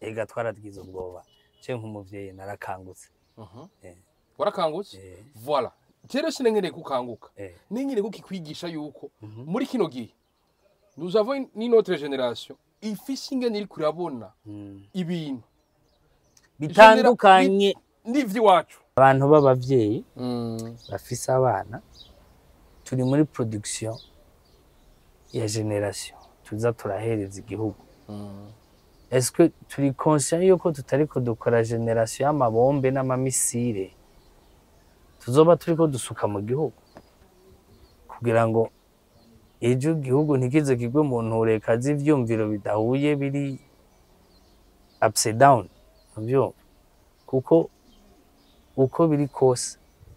ega twaragize ubwoba je nk'umuvyeyi narakangutse Mhm. Eh. warakangutse Eh. voilà rero sinengereye kukanguka Eh. nengereye kukikwigisha yuko Mhm. muri kino gihe nous avons une autre génération ifise ingene iri kurabona Mm. ibintu bitandukanye n'ivy'iwacu abantu b'abavyeyi Mm. bafise abana turi muri production ya generation tuza turahereza igihugu Mm. est-ce que turi conscient yuko tutariko dukora generation y'amabombe n'amamisire tuzoba turiko dusuka mu gihugu kugira ngo ejo igihugu ntikize kigwe mu ntureka z'ivyumviro bidahuye biri upside down muvyumva kuko uko biri kose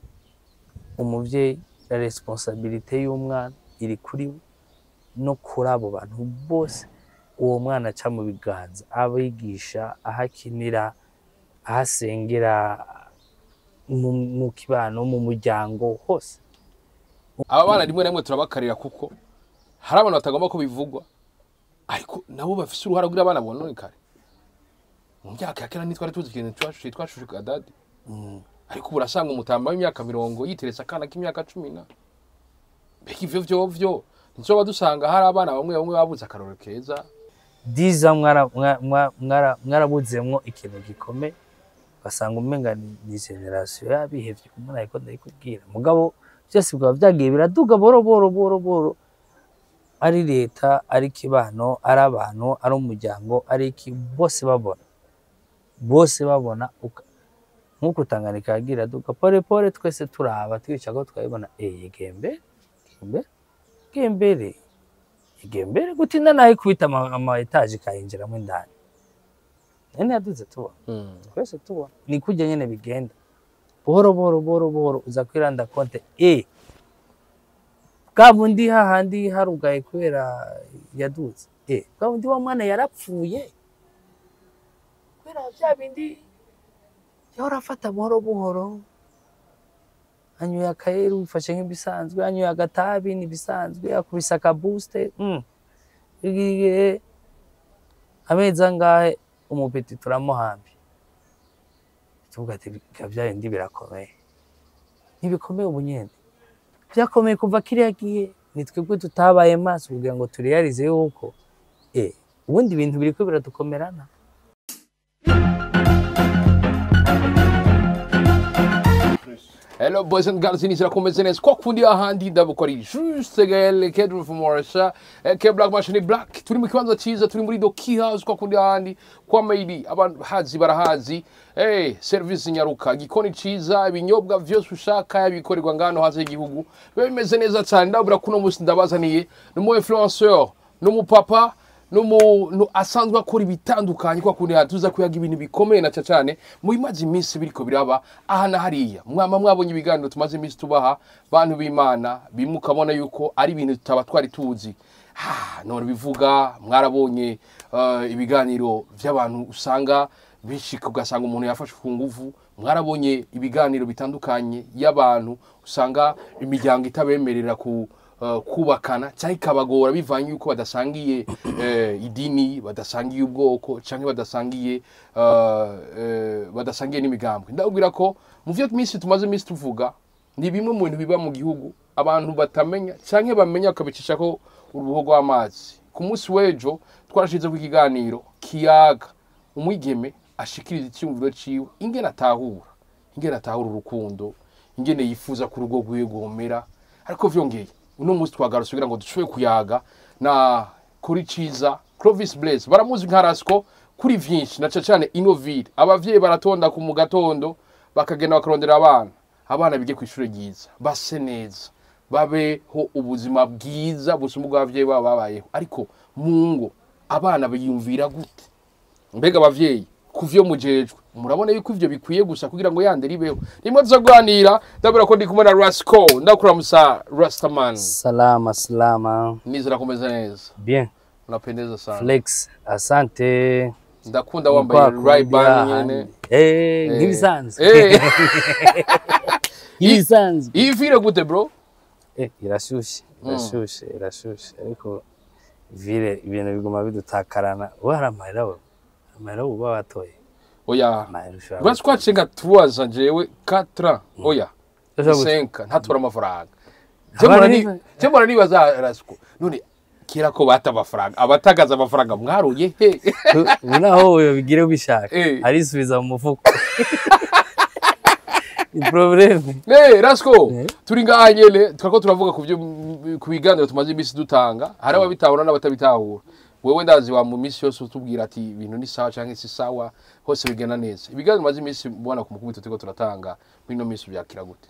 umuvyeyi la responsabilité y'umwana iri kuri we no kuri abo bantu bose uwo mwana aca mu biganza abigisha aho akinira aho asengera mu mu kibano mu muryango hose aba bana rimwe na rimwe turabakarira kuko hari abantu batagomba ko bivugwa ariko nabo bafise uruhara kugira abana bononekare mu myaka ya kera ntitwari tuzi ikintu twashushe twashushe kadadi ariko ubu urasanga umutamba w'imyaka mirongo yiteretse akana k'imyaka cumi na mbega ivyo vyovyo ntizoba dusanga hari abana bamwe bamwe babuze akarorero keza diza mwara- mwa- mwa- mwara- mwarabuzemwo ikintu gikomeye ugasanga umenga ni ni generasiyo yabihevye umuntu ariko ndayikubwira mugabo byose bikaba vyagiye biraduga boro boro boro boro ari leta ari kibano ari abantu ari umuryango ari iki bose babona bose babona uka- nk'uko Tanganyika yagira iraduga pole pole twese turaba twica ko twabibona eh gembe gembe gembere igembere gutinda naho ikubita ama, ama etaje ikayinjiramo indani nene yaduze tubona twese tubona ni kujya nyene bigenda buhoro buhoro buhoro buhoro uza kwiranda konte e bwa bundi hahandi harugaye kubera yaduze e bwa bundi wa mwana yarapfuye kubera bya bindi yahora afata buhoro buhoro anyoye akayeru bifashe nk'ibisanzwe anyoye agatabi n'ibisanzwe akubise akabusite mm. igihe amezi angahe umupeti turamuhambi tuvuga ati "Bika bya bindi birakomeye ntibikomeye ubu nyene byakomeye kuva kiriya gihe ni twebwe tutabaye maso kugira ngo tureyarize yuko eh ubundi ibintu biriko biradukomerana Hello boys and girls, inizira kumeze neza kwa kundi ahandi ndabukora juste gael kedru fumorasha ke black machine black turi mu kibanza cyiza turi muri doki house kwa kundi ahandi kwa mayidi abantu hazi barahazi eh service nyaruka gikoni cyiza ibinyobwa vyose ushaka bikorerwa ngano hanze y'igihugu biba bimeze neza cyane ndabura kuno musi ndabazaniye numu influenceur numu papa n'umuntu asanzwe akora ibitandukanye kwa kundi tuza kuyaga ibintu bikomeye na cyane mu bimaze iminsi biriko biraba aha na hariya mwama mwabonye ibiganiro tumaze iminsi tubaha bantu b'imana bimwe ukabona yuko ari ibintu tutaba twari tuzi ha none bivuga mwarabonye eh, ibiganiro by'abantu usanga bishika ugasanga umuntu yafashwe ku nguvu mwarabonye ibiganiro bitandukanye y'abantu usanga imiryango itabemerera ku eh, kubakana cyangwa ikabagora bivanye yuko badasangiye eh, idini badasangiye ubwoko cyangwa badasangiye eh, eh, badasangiye n'imigambwe ndabwira ko mu byo minsi tumaze iminsi tuvuga ni bimwe mu bintu biba mu gihugu abantu batamenya cyangwa bamenya bakabicisha ko uruhu rw'amazi ku munsi w'ejo twarashize ku ikiganiro kiyaga umwigeme ashikiriza icyumviro ciwe ingene atahura ingene atahura urukundo ingene yifuza ko urugo rwiwe rwomera ariko vyongeye uno munsi twagarutse kugira ngo dushoboye kuyaga na kuri ciza Clovis Blaise baramuzi nka Rasco kuri vyinshi na cyane Innoville abavyeyi baratonda ku mu gatondo bakagenda bakarondera abana abana bige ku ishuri ryiza base neza babeho ubuzima bwiza busumba ubw'abavyeyi babo babayeho ariko mu ngo abana biyumvira gute mbega abavyeyi kuvyo mujejwe murabona yuko ivyo bikwiye gusa kugira ngo yande ribeho rimwe tuzaganira ndabura ko ndi kumwe na Rasco ndakuramusa Rastaman salama salama nizera kumeze neza bien unapendeza sana flex asante ndakunda wambaye Kwa Ray-Ban kundi nyene ahandi. eh nk'ibisanzwe Eh. nk'ibisanzwe iyi vire gute bro Eh, irashushe irashushe irashushe ariko vile ibintu biguma bidutakarana we hari amarira we amahera uba watoye oya amahera ushobora uretse ko haciye nka turuwaza jewe katara oya Ushobora guca- senka ntatora amafaranga Abana Jemura ni- ni- jemura nibaza rasiko none kera ko bata amafaranga abatagaza amafaranga mwaruye he ubu naho ubigire ubishaka Eh. arisubiza mu mufuko ni probleme Eh, Rasko, Eh. turi ngaha nyene twako turavuga ku byo ku biganiro tumaze iminsi dutanga hari ababitahura n'abatabitahura wewe ndazi wa mu minsi yose utubwira ati ibintu ni sawa canke si sawa hose bigenda neza ibiganiro maze iminsi mubona ku mukubito turiko turatanga muri ino minsi byakira gute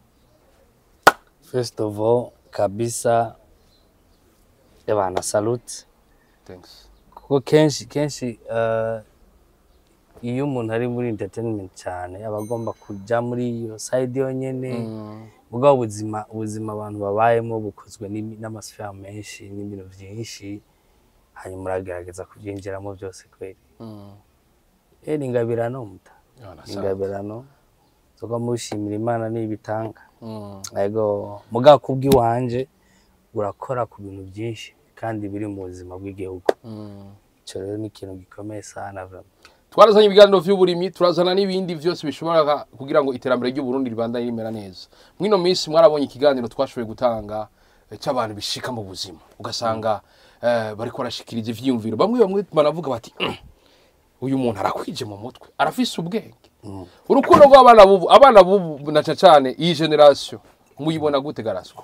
first of all kabisa yabana salute thanks kuko kenshi kenshi eh, iyo umuntu ari muri entertainment cyane aba agomba kujya muri iyo side yonyine mugabo ubuzima ubuzima abantu babayemo bukozwe n'imi- n'amasfera menshi n'ibintu byinshi hanyuma uragerageza kubyinjiramo byose kweri eh ni ingabirano muta ni ingabirano tuba mushimira imana n'ibitanga ego mugabo kubw'iwanje urakora ku bintu byinshi kandi biri mu buzima bw'igihugu icyo rero ni ikintu gikomeye sana vraiment. twarazanye ibiganiro vy'uburimyi turazana n'ibindi vyose bishobora kugira ngo iterambere ry'uburundi ribandanye rimera neza mwino minsi mwarabonye ikiganiro twashoboye gutanga eh, c'abantu bishika mu buzima ugasanga eh, bariko barashikiriza ivyiyumviro bamwe bamwe banavuga bati "Mm, uyu muntu arakwije mu mutwe arafise ubwenge urukundo rw'abana bubu abana bubu na cane iyi generation muyibona gute garaswa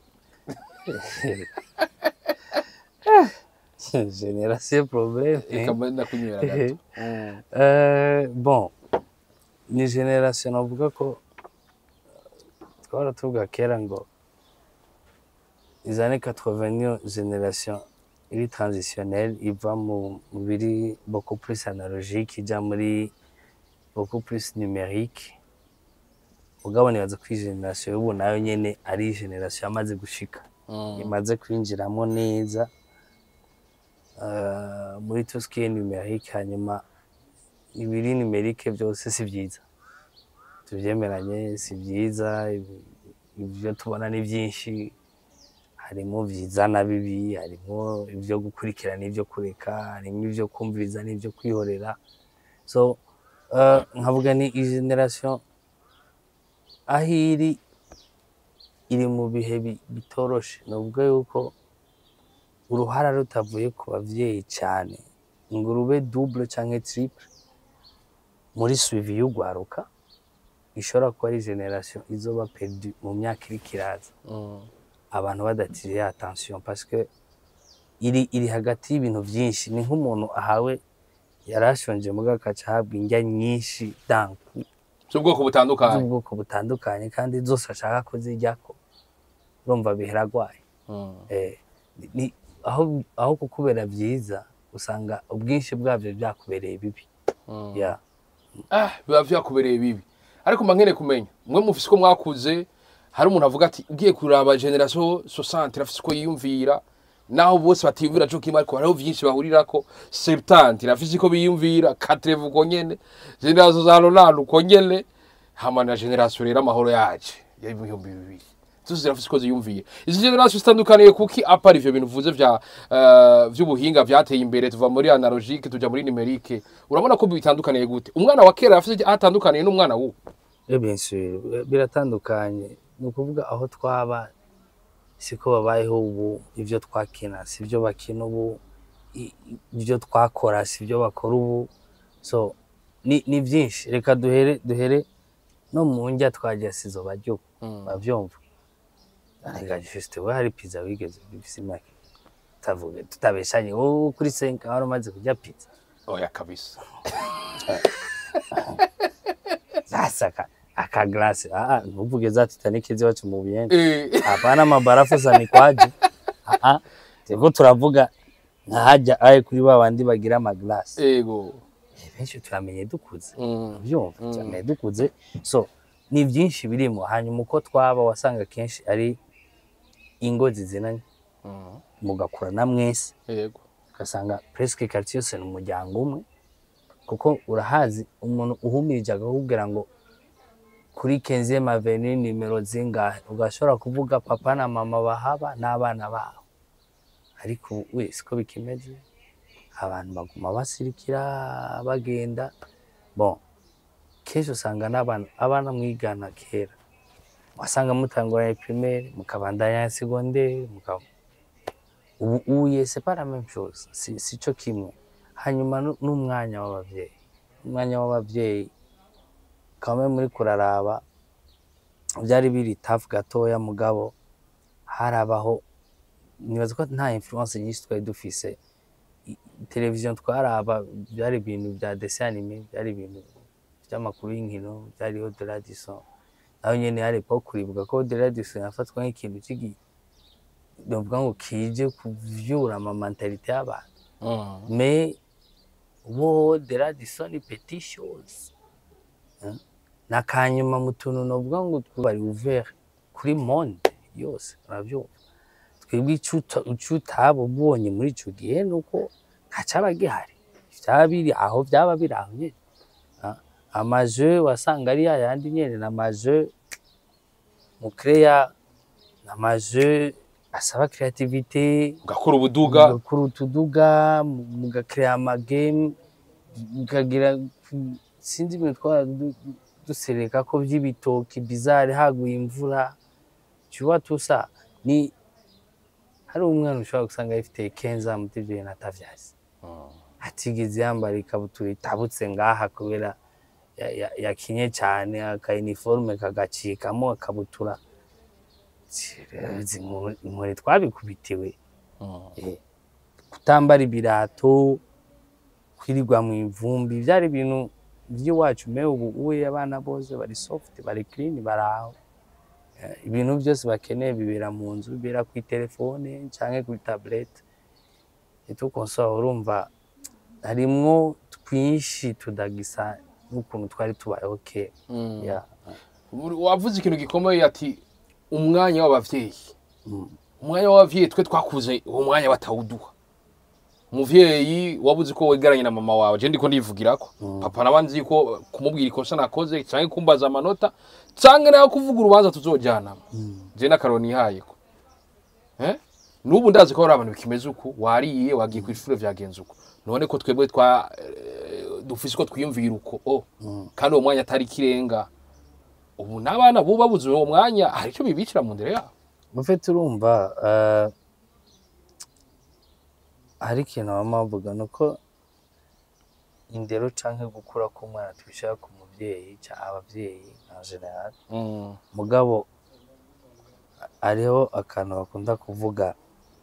generation problème reka mbe ndakunywera gato Mm. Euh, bon ni generation navuga ko twara tuvuga kera ngo les années 80 niyo generation iri transitionnelle iva mu mu biri beaucoup plus analogique ijya muri beaucoup plus numérique mugabo nibaza ko iyi generation y'ubu nayo nyene ari generation yamaze gushika Mm. imaze kwinjiramo neza uh, muri tout ce qui est numérique hanyuma ibiri numérique byose si byiza tubyemeranye si byiza ibi- ibyo tubona ni byinshi harimo byiza na bibi harimo ibyo gukurikirana ibyo kureka harimo ibyo kumviriza n'ibyo kwihorera so uh, nkavuga ni iyi generation aho iri iri mu bihe bi- bitoroshe ni ukuvuga yuko uruhara rutavuye ku babyeyi cyane ngo rube double cyangwa triple muri suivi y'ugwaruka ishobora kuba ari generation izoba perdu mu myaka iri kiraza Mm. abantu badatiriye attention parce que iri iri hagati y'ibintu byinshi ni nk'umuntu ahawe yari ashonje muga akaca ahabwa indya nyinshi danku z'ubwoko butandukanye z'ubwoko butandukanye kandi zose ashaka kuziryako urumva bihera agwaye Mm. eh, ni aho aho kukubera byiza usanga ubwinshi bwabyo byakubereye bibi Mm. yeah. ah biba vyakubereye bibi ariko mba nkeneye kumenya mwe mufise ko mwakuze hari umuntu avuga ati ugiye kuraba generation 60 irafise uko yiyumvira naho bose batiyumvira co kimwe ariko hariho vyinshi bahurirako 70 irafise uko biyumvira 80 uko nyene generation za Ronaldo uko nyene hama na generation rero amahoro yaje y'ibihumbi bibiri zose zirafise uko ziyumvira izi generation zitandukaniye kuki apara ivyo bintu uvuze vya eh, vy'ubuhinga vyateye imbere tuva muri analogique tuja muri numerique urabona ko bitandukaniye gute umwana wa kera afise aho atandukaniye n'umwana w'ubu Eh, bien sûr biratandukanye ni ukuvuga aho twaba siko babayeho ubu ibyo twakina si byo bakina ubu i- i- ibyo twakora si byo bakora ubu so ni, ni byinshi reka duhere duhere no mu njya twajya sizo baryo bavyumva arega juste we hari pizza wigeze bifise imyaka tavuge tutabeshanye wowe kuri senka wari umaze kurya pizza oya kabisa sasa aka, aka glasi ah ah ntuvuge za Titanic ziwacu mu Buyenzi Eh, hapana mabarafu za mikwaji ah ah turiko turavuga nkahajya aye kuri ba bandi bagira amaglasi ego benshi turamenye dukuze Mm. byumva turamenye dukuze so ni byinshi birimo hanyuma uko twaba wasanga kenshi ari ingo zizinanye Mm. mugakurana mwese ego ugasanga presque quartier yose ni umuryango umwe kuko urahazi umuntu uhumirije akakubwira ngo kuri kenzième avenue nimero zingahe ugashobora kuvuga papa na mama bahaba n'abana babo ariko ubu we siko bikimeze abantu baguma basirikira bagenda bon kenshi usanga n'abana abana mwigana kera wasanga mutanguranye primaire mukabandanya ya secondaire mukaba ubu uye c'est pas la même chose si, si cyo kimwe hanyuma nu- n'umwanya w'abavyeyi umwanya w'abavyeyi kamwe muri kuraraba byari biri tafu gatoya mugabo harabaho nibaza ko nta influence nyinshi twari dufise I- televiziyo twaraba byari ibintu bya dessin anime byari ibintu by'amakuru y'inkino byariho de la Disson naho nyene hari po kuribuka ko de la Disson yafatwa nk'ikintu cy'igi novuga ngo kije kuvyura ama mentalite y'abantu Mm. mais wo de la Disson ni petit chose Hein? nakanyuma mu tuntu novuga ngo twari ouvert kuri monde yose uravyumva twebwe ico uta- ico utaba ubonye muri ico gihe nuko ntacaba gihari vyaba biri aho vyaba biri aho nyene Ah, amaje wasanga ari yayandi nyene n'amaje mucrea n'amaje asaba creativité ugakora ubuduga mugakora utuduga mu- mugakrea amagame mukagira ku- sinzi ibintu twara du- du- dusereka ko vy'ibitoki bizare haguye imvura tuba tusa ni hari umwana ushobora gusanga yifite kenza muti ivyo bintu atavyazi atigeze yambara ikabutura itabutse ngaha kubera ya- ya- yakinye cane aka uniforme kagacikamo akabutura inkore twabikubitiwe Eh, kutambara ibirato kwirirwa mu ivumbi byari ibintu by'iwacu me ubu uye abana bose bari soft bari clean bari aho Eh, ibintu byose bakeneye bibera mu nzu bibera kuri telefone canke kuri tablette itukonsoba urumva harimwo twinshi tudagisa n'ukuntu twari tubayeho kera Mm. Yeah. wavuze ikintu gikomeye ati umwanya w'abavyeyi Mm. umwanya w'abavyeyi twe twakuze uwo mwanya batawuduha umuvyeyi wabuze ko wegeranye na mama wawe je ndiko ndivugirako papa nawe nzi ko kumubwira ikosa nakoze canke kumbaza amanota canke nawe kuvuga urubanza tuzojanamo je n'akaroni ihayeko eh n'ubu ndazi ko hari abantu bikimeze uku wariye wagiye kw'ishure vyagenze uko none ko twebwe twa eh, dufise ko twiyumvira uko oh kandi uwo mwanya atari ikirenga ubu n'abana bo babuze uwo mwanya hari ico bibicira mu ndere yabo mufite urumva eh, hari ikintu baba bavuga ni uko indero canke gukura k'umwana tubishaka ku muvyeyi canke abavyeyi en general Mm. mugabo hariho akantu bakunda kuvuga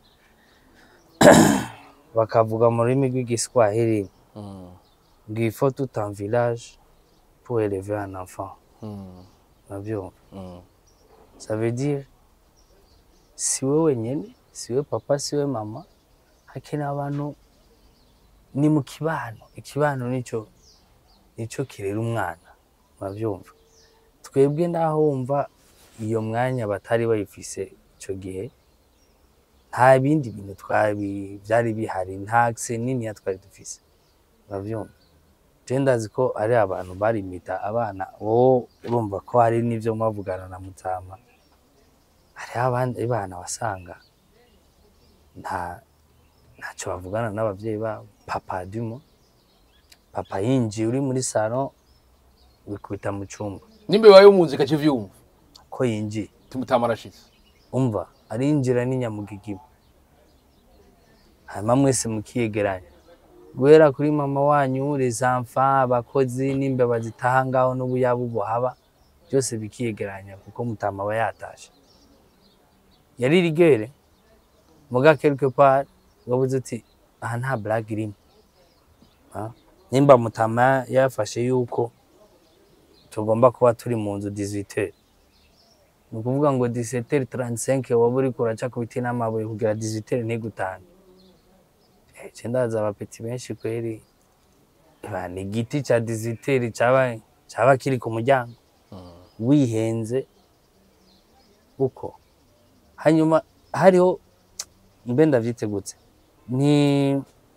bakavuga mu rurimi rw'igiswahili Mm. ngo il faut tout un village pour élever un enfant Mm. uravyumva Mm. ça veut dire si we wenyene si we papa si we mama hakenewe abantu ni mu kibano ikibano nico nico kirera umwana uravyumva twebwe naho wumva iyo mwanya batari bayifise ico gihe nta bindi bintu twabi vyari bihari nta akse niniya twari dufise uravyumva je ndazi ko ari abantu barimita abana wowe urumva ko hari n'ivyo mwavugana na mutama hariho abandi bana wasanga nta ntacyo bavugana n'abavyeyi babo papa dumo papa yinjiye uri muri salo wikubita mu cumba n'imbeba yo mu nzu ikakivyumva ko yinjiye timutama arashitse umva arinjira n'inyamugigima hanyuma mwese mukiyegeranya guhera kuri mama wanyu les enfants abakozi n'imbeba zitaha ngaho n'ubuyabu buhaba byose bikiyegeranya kuko mutama aba yatashe yari rigere muga quelque part wabuze uti aha nta blague irimo Ah, nimba mutama yafashe yuko tugomba kuba turi mu nzu 18 heures ni ukuvuga ngo 17h35 waba uriko uraca ku biti n'amabuye kugira 18h ntigutane Eh, je ndaza abapeti benshi kweri Eba, ni igiti ca 18h caba caba kiri ku muryango wihenze uko hanyuma hariho mbe ndavyitegutse ni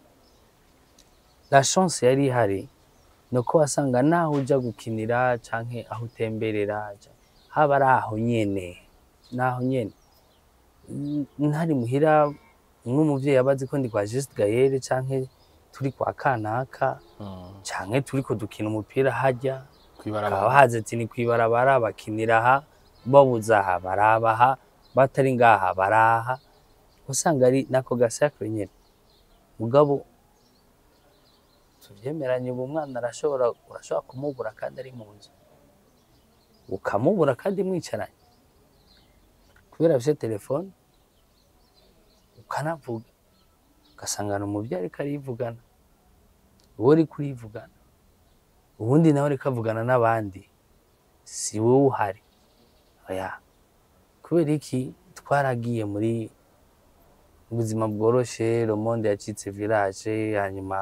la chance yari ihari ni uko wasanga naho uja gukinira canke aho utemberera ca- haba ari aho nyene naho nyene N- ntari muhira nk'umuvyeyi aba azi ko ndi kwa Juste Gaël canke turi kwa kanaka Mm. canke turiko dukina umupira harya bakaba kwibarabara bahaze ati ni kwibarabara bakinira aha babuze aha baraba aha batari ngaha baraha usanga ari nako gasakure nyene mugabo tuvyemeranye ubu umwana arashobora urashobora kumubura kandi ari mu nzu ukamubura kandi mwicaranye kubera afise telefone ukanavuga ugasangana umuvyeyi ariko arivugana wowe uriko urivugana ubundi nawe ariko avugana n'abandi si wowe uhari oya kubera iki twaragiye muri ubuzima bworoshe romonde yacitse village hanyuma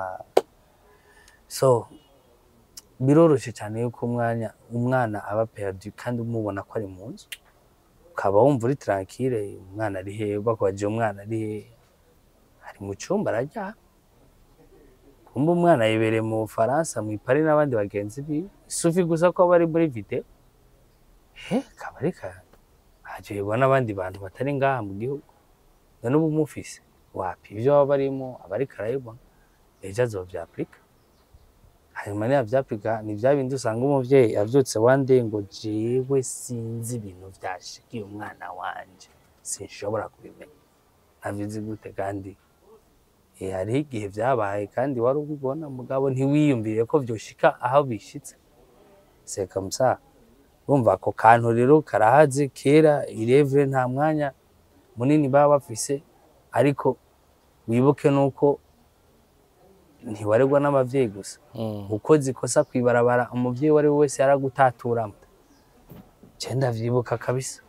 so biroroshe cyane yuko umwanya umwana aba perdu kandi umubona ko ari mu nzu ukaba wumva uri tranquille umwana ari hehe bakwaje umwana ari hehe ari mu cyumba arajya kumba umwana yibereye mu Bufaransa mu Paris n'abandi bagenzi biwe sufi gusa ko bari muri video he kabari ka hajerwa n'abandi bantu batari ngaha mu gihugu none ubu mufise wapi ibyo baba barimo abariko arabibona ejo azovyapurika hanyuma niyavyapurika ni vya bindi usanga umuvyeyi avyutse wande ngo jewe sinzi ibintu vyashikiye umwana wanje sinshobora kubimenya nabizi gute kandi Eh, hariho igihe vyabaye kandi wari ubibona mugabo ntiwiyumvire ko vyoshika aho bishitse seka musa urumva ako kantu rero karahaze kera irevure nta mwanya munini baba bafise ariko wibuke nuko ntiwaregwa n'abavyeyi gusa Mm. ukoze ikosa kwibarabara umuvyeyi uwo ari we wese yaragutaturamo je ndavyibuka kabisa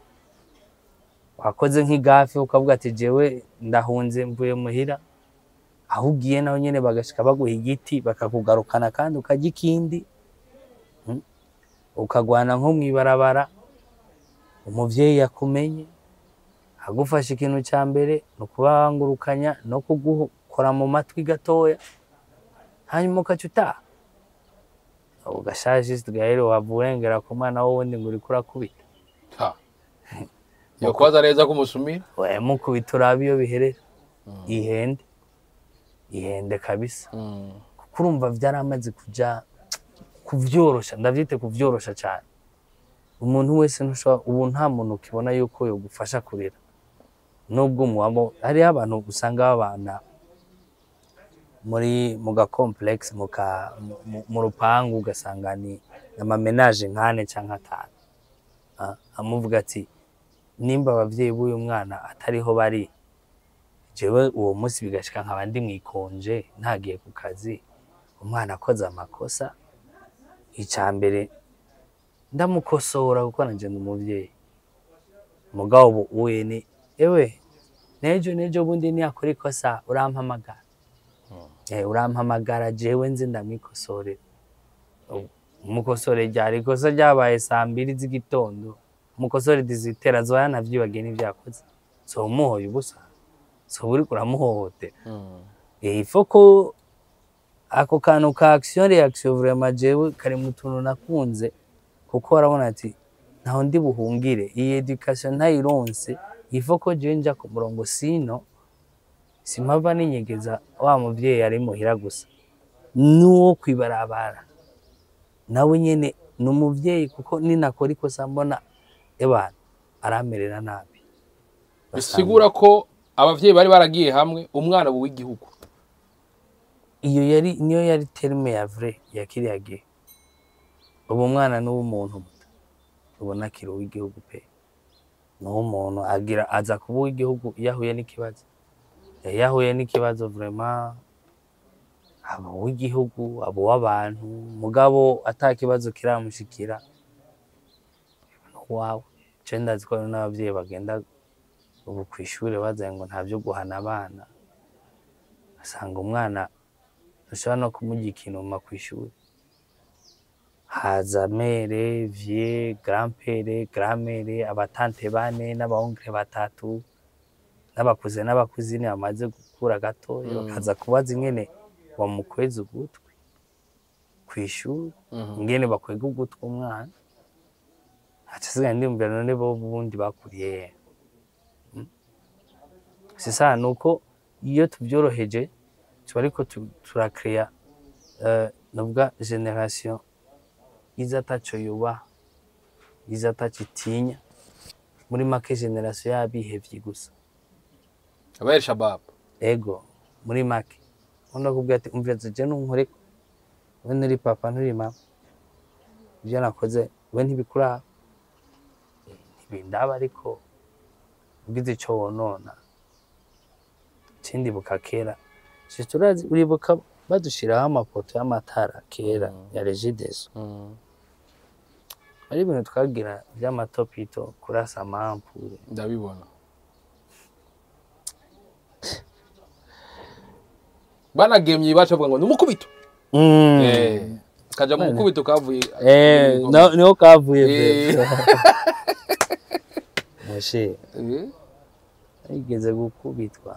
wakoze nk'igafe ukavuga ati jewe ndahunze mvuye muhira aho ugiye naho nyene bagashika baguha igiti bakakugarukana kandi ukarya ikindi Mm. ukagwana nko mw'ibarabara umuvyeyi yakumenye agufashe ikintu ca mbere ni ukubangurukanya no kugukora mu matwi gatoya hanyuma ukaca utaha ugashaje gahero wava urengera ku mwana w'uwundi ngo uriko urakubita Ha. yokoza neza kumusumira mukubita urabe iyo biherera ihende ihende kabisa Mm. kuko urumva vyaramaze kuja kuvyorosha ndavyite kuvyorosha cane umuntu wese ntushobora ubu nta muntu ukibona yuko yogufasha kurera nubwo muwabo hariho abantu usanga babana muri mu ga complex mu ka mu- mu- mu rupangu ugasanga ni amamenaje nkane canke atanu Ah, amuvuga ati nimba abavyeyi b'uyu mwana atariho bari jewe uwo munsi bigashika nkaba ndi mwikonje ntagiye ku kazi umwana akoze amakosa ica mbere ndamukosora kuko nanje ndi umuvyeyi mugabo ubu uye ni ewe nejo nejo bundi niyakora ikosa urampamagara eh urampamagara jewe nzi ndamwikosorera Ubu, umukosore ryari ikosa ryabaye saa mbiri z'igitondo umukosore dizitera zoya navyibagiye n'ivyo yakoze so umuhoye ubusa so uriko uramuhohotera Mm. Eh, il faut ko ako kantu ka action reaction vraiment jewe kari mu tuntu nakunze kuko warabona ati ntaho ndi buhungire iyi education ntayironse il faut ko jewe nja ku murongo sino simpava ninyegeza wa muvyeyi ari muhira gusa n'uwo kwibarabara nawe nyene ni umuvyeyi kuko ninakora ikosa mbona ebana aramerera nabi bisigura ko abavyeyi bari baragiye hamwe umwana ubu w'igihugu iyo yari niyo yari terme ya vrai ya kiriya gihe ubu umwana ni uw'umuntu muto ubona akiri uw'igihugu pe ni uw'umuntu agira aza kuba uw'igihugu iyo ahuye n'ikibazo Eh, iyo ahuye n'ikibazo vraiment aba uw'igihugu aba uw'abantu mugabo ata kibazo kiramushikira ni uwawe je ndazi ko hari n'abavyeyi bagenda ubu kw'ishure bazanye ngo nta vyo guhana abana asanga umwana ntushobora no kumurya ikinuma kw'ishuri haza mere vie grandpere grandmere abatante bane n'abahongere batatu n'abakuze n'abakuzine bamaze gukura gatoya Mm. bakaza kubaza ingene bamukweza ugutwi kw'ishuri Mhm. ingene bakwega ugutwi umwana haca asigaye ndiyumvira none bo ubundi bakuriye he? Mm. sisa nuko iyo tuvyoroheje tuba ariko tu- turakeya eh, novuga generation iza ataco yubaha iza ataco itinya muri make generation y'abihevyi gusa abayeri shababu ego muri make undi akubwira ati umviriza je nunkoreko we nturi papa nturi mama ivyo nakoze we ntibikuraba Eh, ntibindaba ariko ugize ico wonona cindibuka kera si turazi uribuka badushiraho amapoto y'amatara kera ya regideso ari ibintu twagira vy'amatopito kurasa amampure ndabibona banagemye baca bavuga ngo ni umukubito Eh, kaja mu mukubito kavuye Eh, no- niho kavuye Eh. mbere moshe Eh, yigeze gukubitwa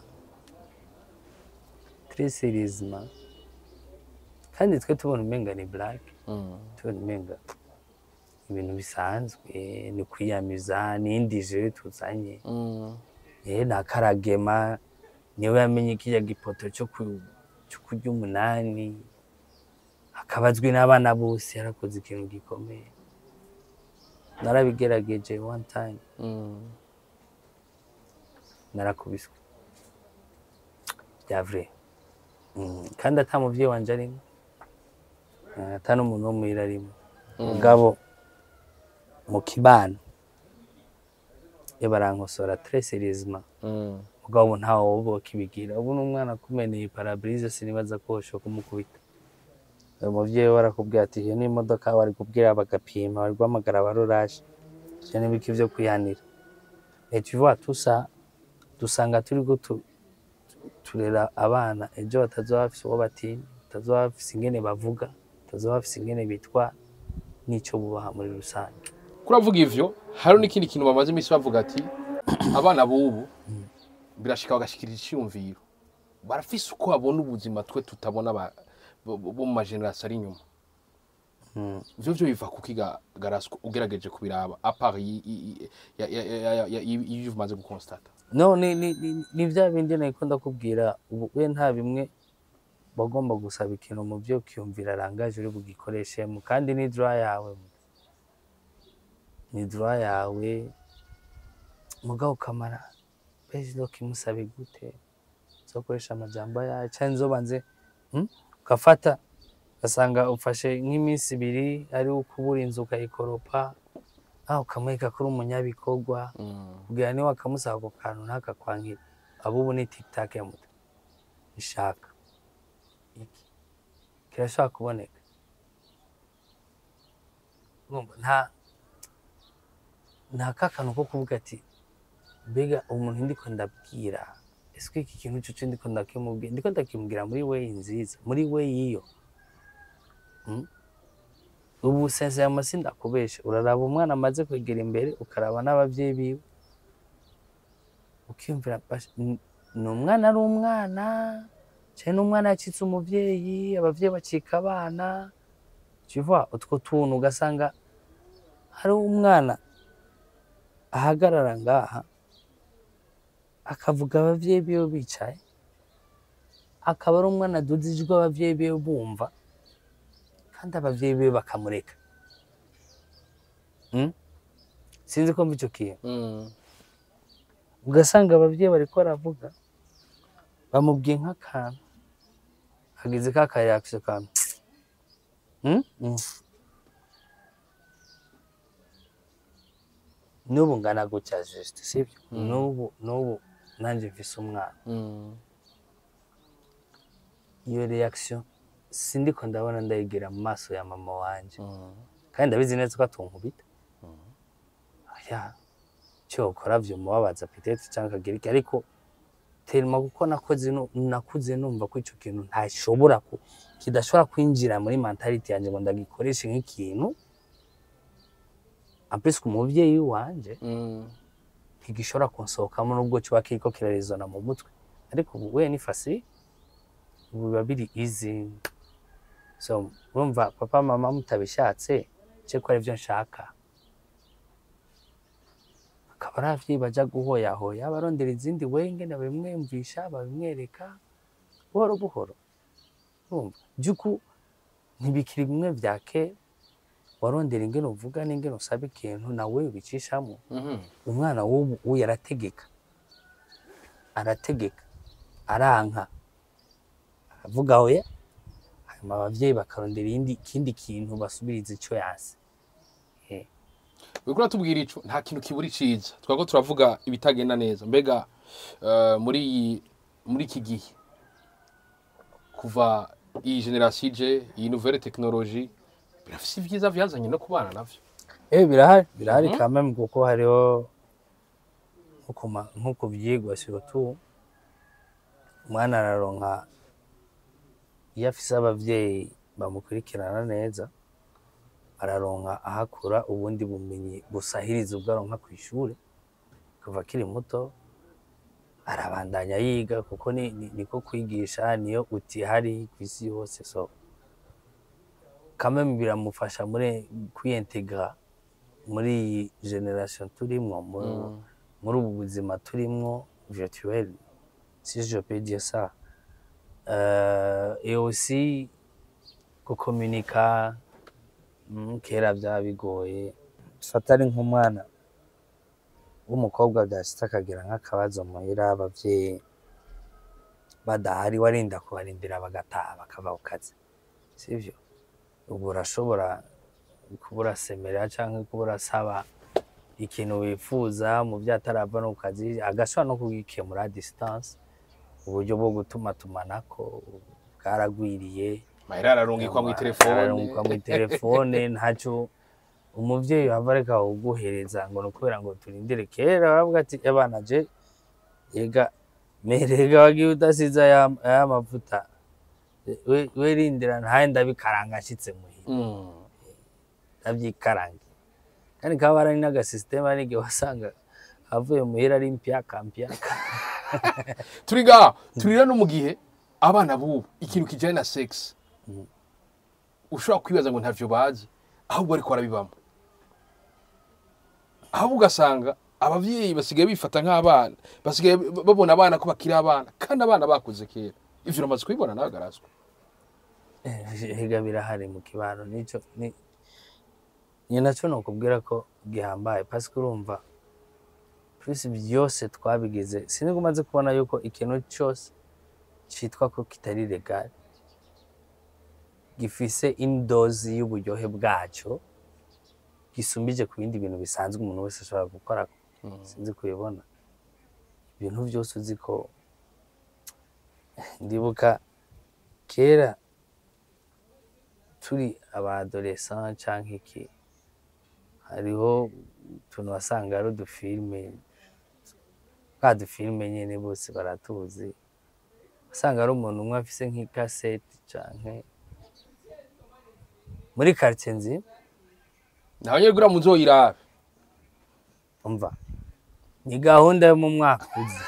trisirizma kandi twe tubona umenga ni black mm, tubona umenga ibintu bisanzwe ni kwiyamiza n'indi jere tuzanye mm, eh na karagema niwe yamenye kirya gipoto cyo ku- cyo kurya umunani akaba azwi n'abana bose yarakoze ikintu gikomeye narabigerageje one time mm. narakubiswe bya vrai Mm, kandi ata muvyeyi wanje arimo Eh, ata n'umuntu wo muhira arimo mugabo mu kibano iyo barankosora tres serieusement Mm. mugabo ubu ntawe woba kibigira ubu n'umwana akumeneye parabrise sinibaza ko woshobora kumukubita uyu muvyeyi we arakubwira ati iyo ni imodoka bari kubwira bagapima bari guhamagara abaruraje ivyo n'ibiki vyo kwihanira et tu vois tout ça dusanga turiko tu- turera abana ejo batazoba bafise uwo batinya batazoba bafise ingene bavuga batazoba bafise ingene bitwara n'ico bubaha muri rusange kuravuga ivyo hari n'ikindi kintu bamaze iminsi bavuga ati abana b'ubu birashika bagashikiriza iciyumviro barafise uko babona ubuzima twe tutabona ba- bo bo mu majenerasiyo ari inyuma Mm. ivyo vyo biva kuki ga- garaswa ugerageje kubiraba apart y- y- ya- ya- ya- ya- ya- y'ivyo umaze gukonsitata no ni, ni, ni, ni vya bindi nariko ndakubwira ubu we nta bimwe bagomba gusaba ikintu mu vyo ukiyumvira rangaje uri bugikoreshemo kandi ni droit yawe ni droit yawe mugabo ukamara pezi no kimusabe gute uzokoresha amajambo yayo canke nzobanze hmm? ugafata ugasanga ufashe nk'iminsi ibiri ari ukubura inzu ukayikoropa ah ukamwereka ko uri umunyabikorwa kugira niba wakamusaba ako kantu ntakakwangire abo ubu ni tiktak ya muto ishaka iki kirashobora kuboneka Urumva, nta nta kakantu ko kuvuga ati mbega umuntu ndiko ndabwira ese iki kintu cyo ndiko ndakimubwira ndiko ndakimubwira muri we nziza muri we yiyo Mm? ubu sense ya masi ndakubesha uraraba umwana amaze kwegera imbere ukaraba n'abavyeyi biwe ukiyumvira basha, n- ni umwana ari umwana cyane n'umwana yacitse umuvyeyi abavyeyi bacika abana tuva utwo tuntu ugasanga hari umwana ahagarara ngaha akavuga abavyeyi biwe bicaye akaba ari umwana aduza ijwi abavyeyi biwe bumva kandi abavyeyi biwe bakamureka Mm? sinzi ko mva ico kintu ugasanga abavyeyi bariko baravuga bamubwiye nk'akantu hagize ka kareaction kantu Mm? Mm. n'ubu ngana gutya juste sibyo n'ubu n'ubu nanje mfise umwana iyo reaction sindiko ndabona ndayigira mu maso ya mama wanje kandi ndabizi neza ko atunkubita ya cyo ukora vyo mubabaza peut-être cyangwa akagira iki ariko telma kuko nakoze no- nakuze numva ko ico kintu ntashobora ku kidashobora kwinjira muri mentality yanjye ngo ndagikoreshe nk'ikintu ampesi ku muvyeyi wanje ntigishobora kunsohokamo nubwo kiba kiriko kirarizona mu mutwe ariko ubu we ni fasi ubu biba biri easy so urumva papa mama mutabishatse ce ko arivyo nshaka akaba ari abavyeyi baja guhoyahoya barondera izindi we ngene babimwumvisha babimwereka buhoro buhoro urumva by'uku ntibikiri bimwe vya kera warondera ingene uvuga n'ingene usaba ikintu nawe ubicishamo Mhm. umwana w'ubu ubu arategeka arategeka aranka aravuga oya hanyuma abavyeyi bakarondera iyindi ikindi kintu basubiriza ico yase Eh, uriko uratubwira ico nta kintu kibura iciza twako turavuga ibitagenda neza mbega eh, muri iyi muri iki gihe kuva iyi generasiyo ije iyi nouvelle technologie birafise ibyiza vyazanye no kubana navyo Eh birahari birahari Mhm. quand même kuko hariho nko ku ma- nko ku vyigwa surtout umwana araronka iyo afise abavyeyi bamukurikirana neza araronka ahakura ubundi bumenyi busahiriza ubwo aronka kw'ishure kuva akiri muto arabandanya yiga kuko ni, ni, niko kwigisha niyo utihari kw'isi yose so quand même biramufasha muri kwiyintegra muri iyi generation turimwo muri, Mm. muri ubu buzima turimwo virtuel si je peux dire ça euh, et aussi gukomunika mm, kera byaba bigoye fata ari nk'umwana w'umukobwa byashitse akagira nk'akabazo muhira abavyeyi badahari warinda kubarindira bagataha bakava ku kazi sivyo ubu urashobora kuba urasemerera canke kuba urasaba ikintu wifuza mu vyo atarava no ku kazi agashobora no kugikemura distance uburyo bwo gutumatumanako bwaragwiriye mahera ararungikwa mw'itelefone ararungikwa mw'itelefone ntaco umuvyeyi wava areka kuguhereza ngo ni ukubera ngo turindire kera baravuga ati abana je ega merega wagiye udasize aya aya mavuta we we rindira ntaye ndabikaranga nshitse muhira Mm. ndavyikarange kandi kaba ari n'agasisiteme ari igihe wasanga avuye muhira ari mpyaka mpyaka turi ngaha turira no mu gihe abana bubu ikintu kijanye na sex ushobora kwibaza ngo ntavyo bazi ahubwo ariko barabibamo ahubwo ugasanga abavyeyi basigaye bifata nk'abana basigaye b- babona abana ko bakiri abana kandi abana bakuze kera ivyo uramaze kubibona nawe garazwa higa birahari mu kibano nico ni ni naco nokubwira ko gihambaye parce que urumva plus byose twabigize sinzi umaze kubona yuko ikintu cyose citwa ko kitari legal gifise indozi y'uburyohe bwaco gisumbije ku bindi bintu bisanzwe umuntu wese ashobora gukora sinzi kubibona ibintu byose uzi ko ndibuka kera turi abadolescent canke iki hariho utuntu wasanga ari udufilme twa dufilme nyene bose baratuzi wasanga ari umuntu umwe afise nk'ikaseti canke muri quartier nzi nawe nyene kugira muzoyirabe umva ni gahunda yo mu mwaka uza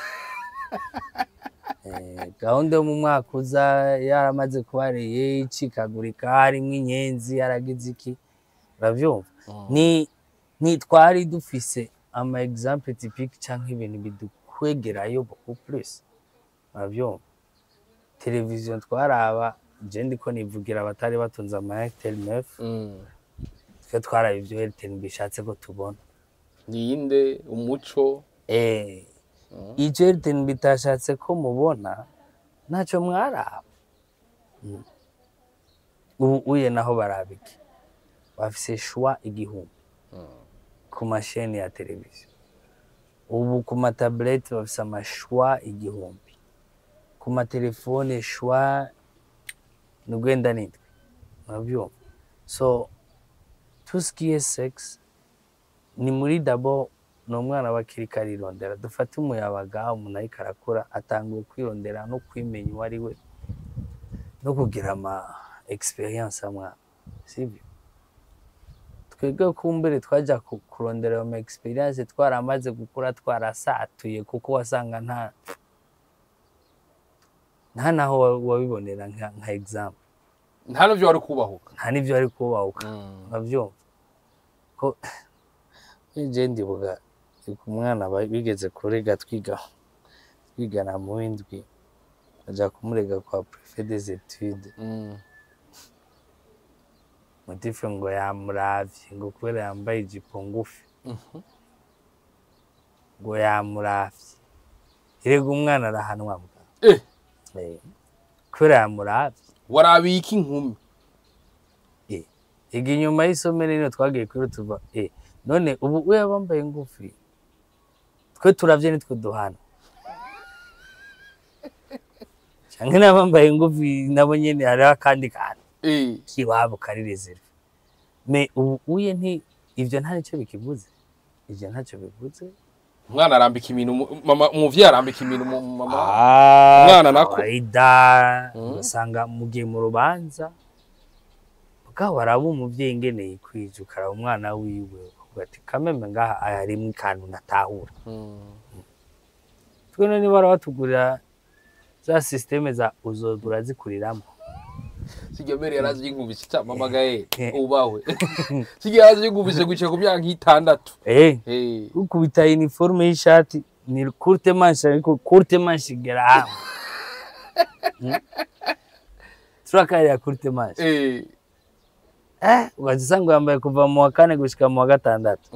Eh, gahunda yo mu mwaka uza yaramaze kuba reye icikagurika harimwo inyenzi yaragize iki uravyumva ni ntitwari dufise ama exemple typique canke ibintu bidukwegerayo beaucoup plus uravyumva televiziyo twaraba je ndiko nivugira abatari batunze ama Airtel 9 Mm. twe twaraba ivyo Airtel bishatse ko tubona niyinde umuco eh ivyo Airtel bitashatse ko mubona ntaco mwaraba Mm. ubu uye naho baraba iki bafise shwa igihumbi ku masheni ya televiziyo ubu ku matabureti bafise amashwa igihumbi ku matelefone shwa ni ugwenda nitwe murabyumva so tusikiye sex ni muri dabo ni umwana bakiriko arirondera dufate umuyabaga umuntu ariko arakura atanguye kwirondera no kwimenya uwo ari we no kugira ama experience amwe sibyo twebwe kumbere twajya ku- kurondera ayo ma experience twaramaze gukura twarasatuye kuko wasanga nta nta naho wa- wabibonera nka, nka example nta navyo wari kubahuka nta n'ivyo ari kubahuka nkavyumva ko je ndibuka ku mwana ba- bigeze kurega twiga twigana mu w'indwi aja kumurega kwa prefet des etudes Mm. mutife ngo yamuravye ngo kubera yambaye ijipo ngufi Mhm. ngo yamuravye erega umwana arahanwa mbwa Eh, Eh, kubera yamuravye warabiye iki inkumi iga inyuma y'isomero rino twagiye kuri tuva eh none ubu we yabambaye ngufi twe turavye nitwe duhana canke n'abambaye ngufi nabo nyene hariho akandi kantu Eh, kiwabo kari reserve me ubu uye nti ivyo nta nico bikivuze ivyo ntacyo bivuze umwana arambika ibintu mu- mama umuvyeyi arambika ibintu mu mu mama umwana nako. kawaida Mm. ugasanga mugiye mu rubanza bwabo araba umuvyeyi ingene yikwije ukaraba umwana wiwe ukavuga ati kameme ngaha harimwo ikantu natahura Mm. twene niba barabatugurira za systeme za uzogura zikuriramo sijya mbere yarazi yinkubise cyamamagaye Eh. ubawe sijya yarazi yinkubise guca ku myaka nk'itandatu eh Eh, ukubita uniforme y'ishati ni courte manche ariko courte manche igera hamwe Mm. turakari ya courte manche eh, eh ugaca usanga yambaye kuva mu wa kane gushika mu wa gatandatu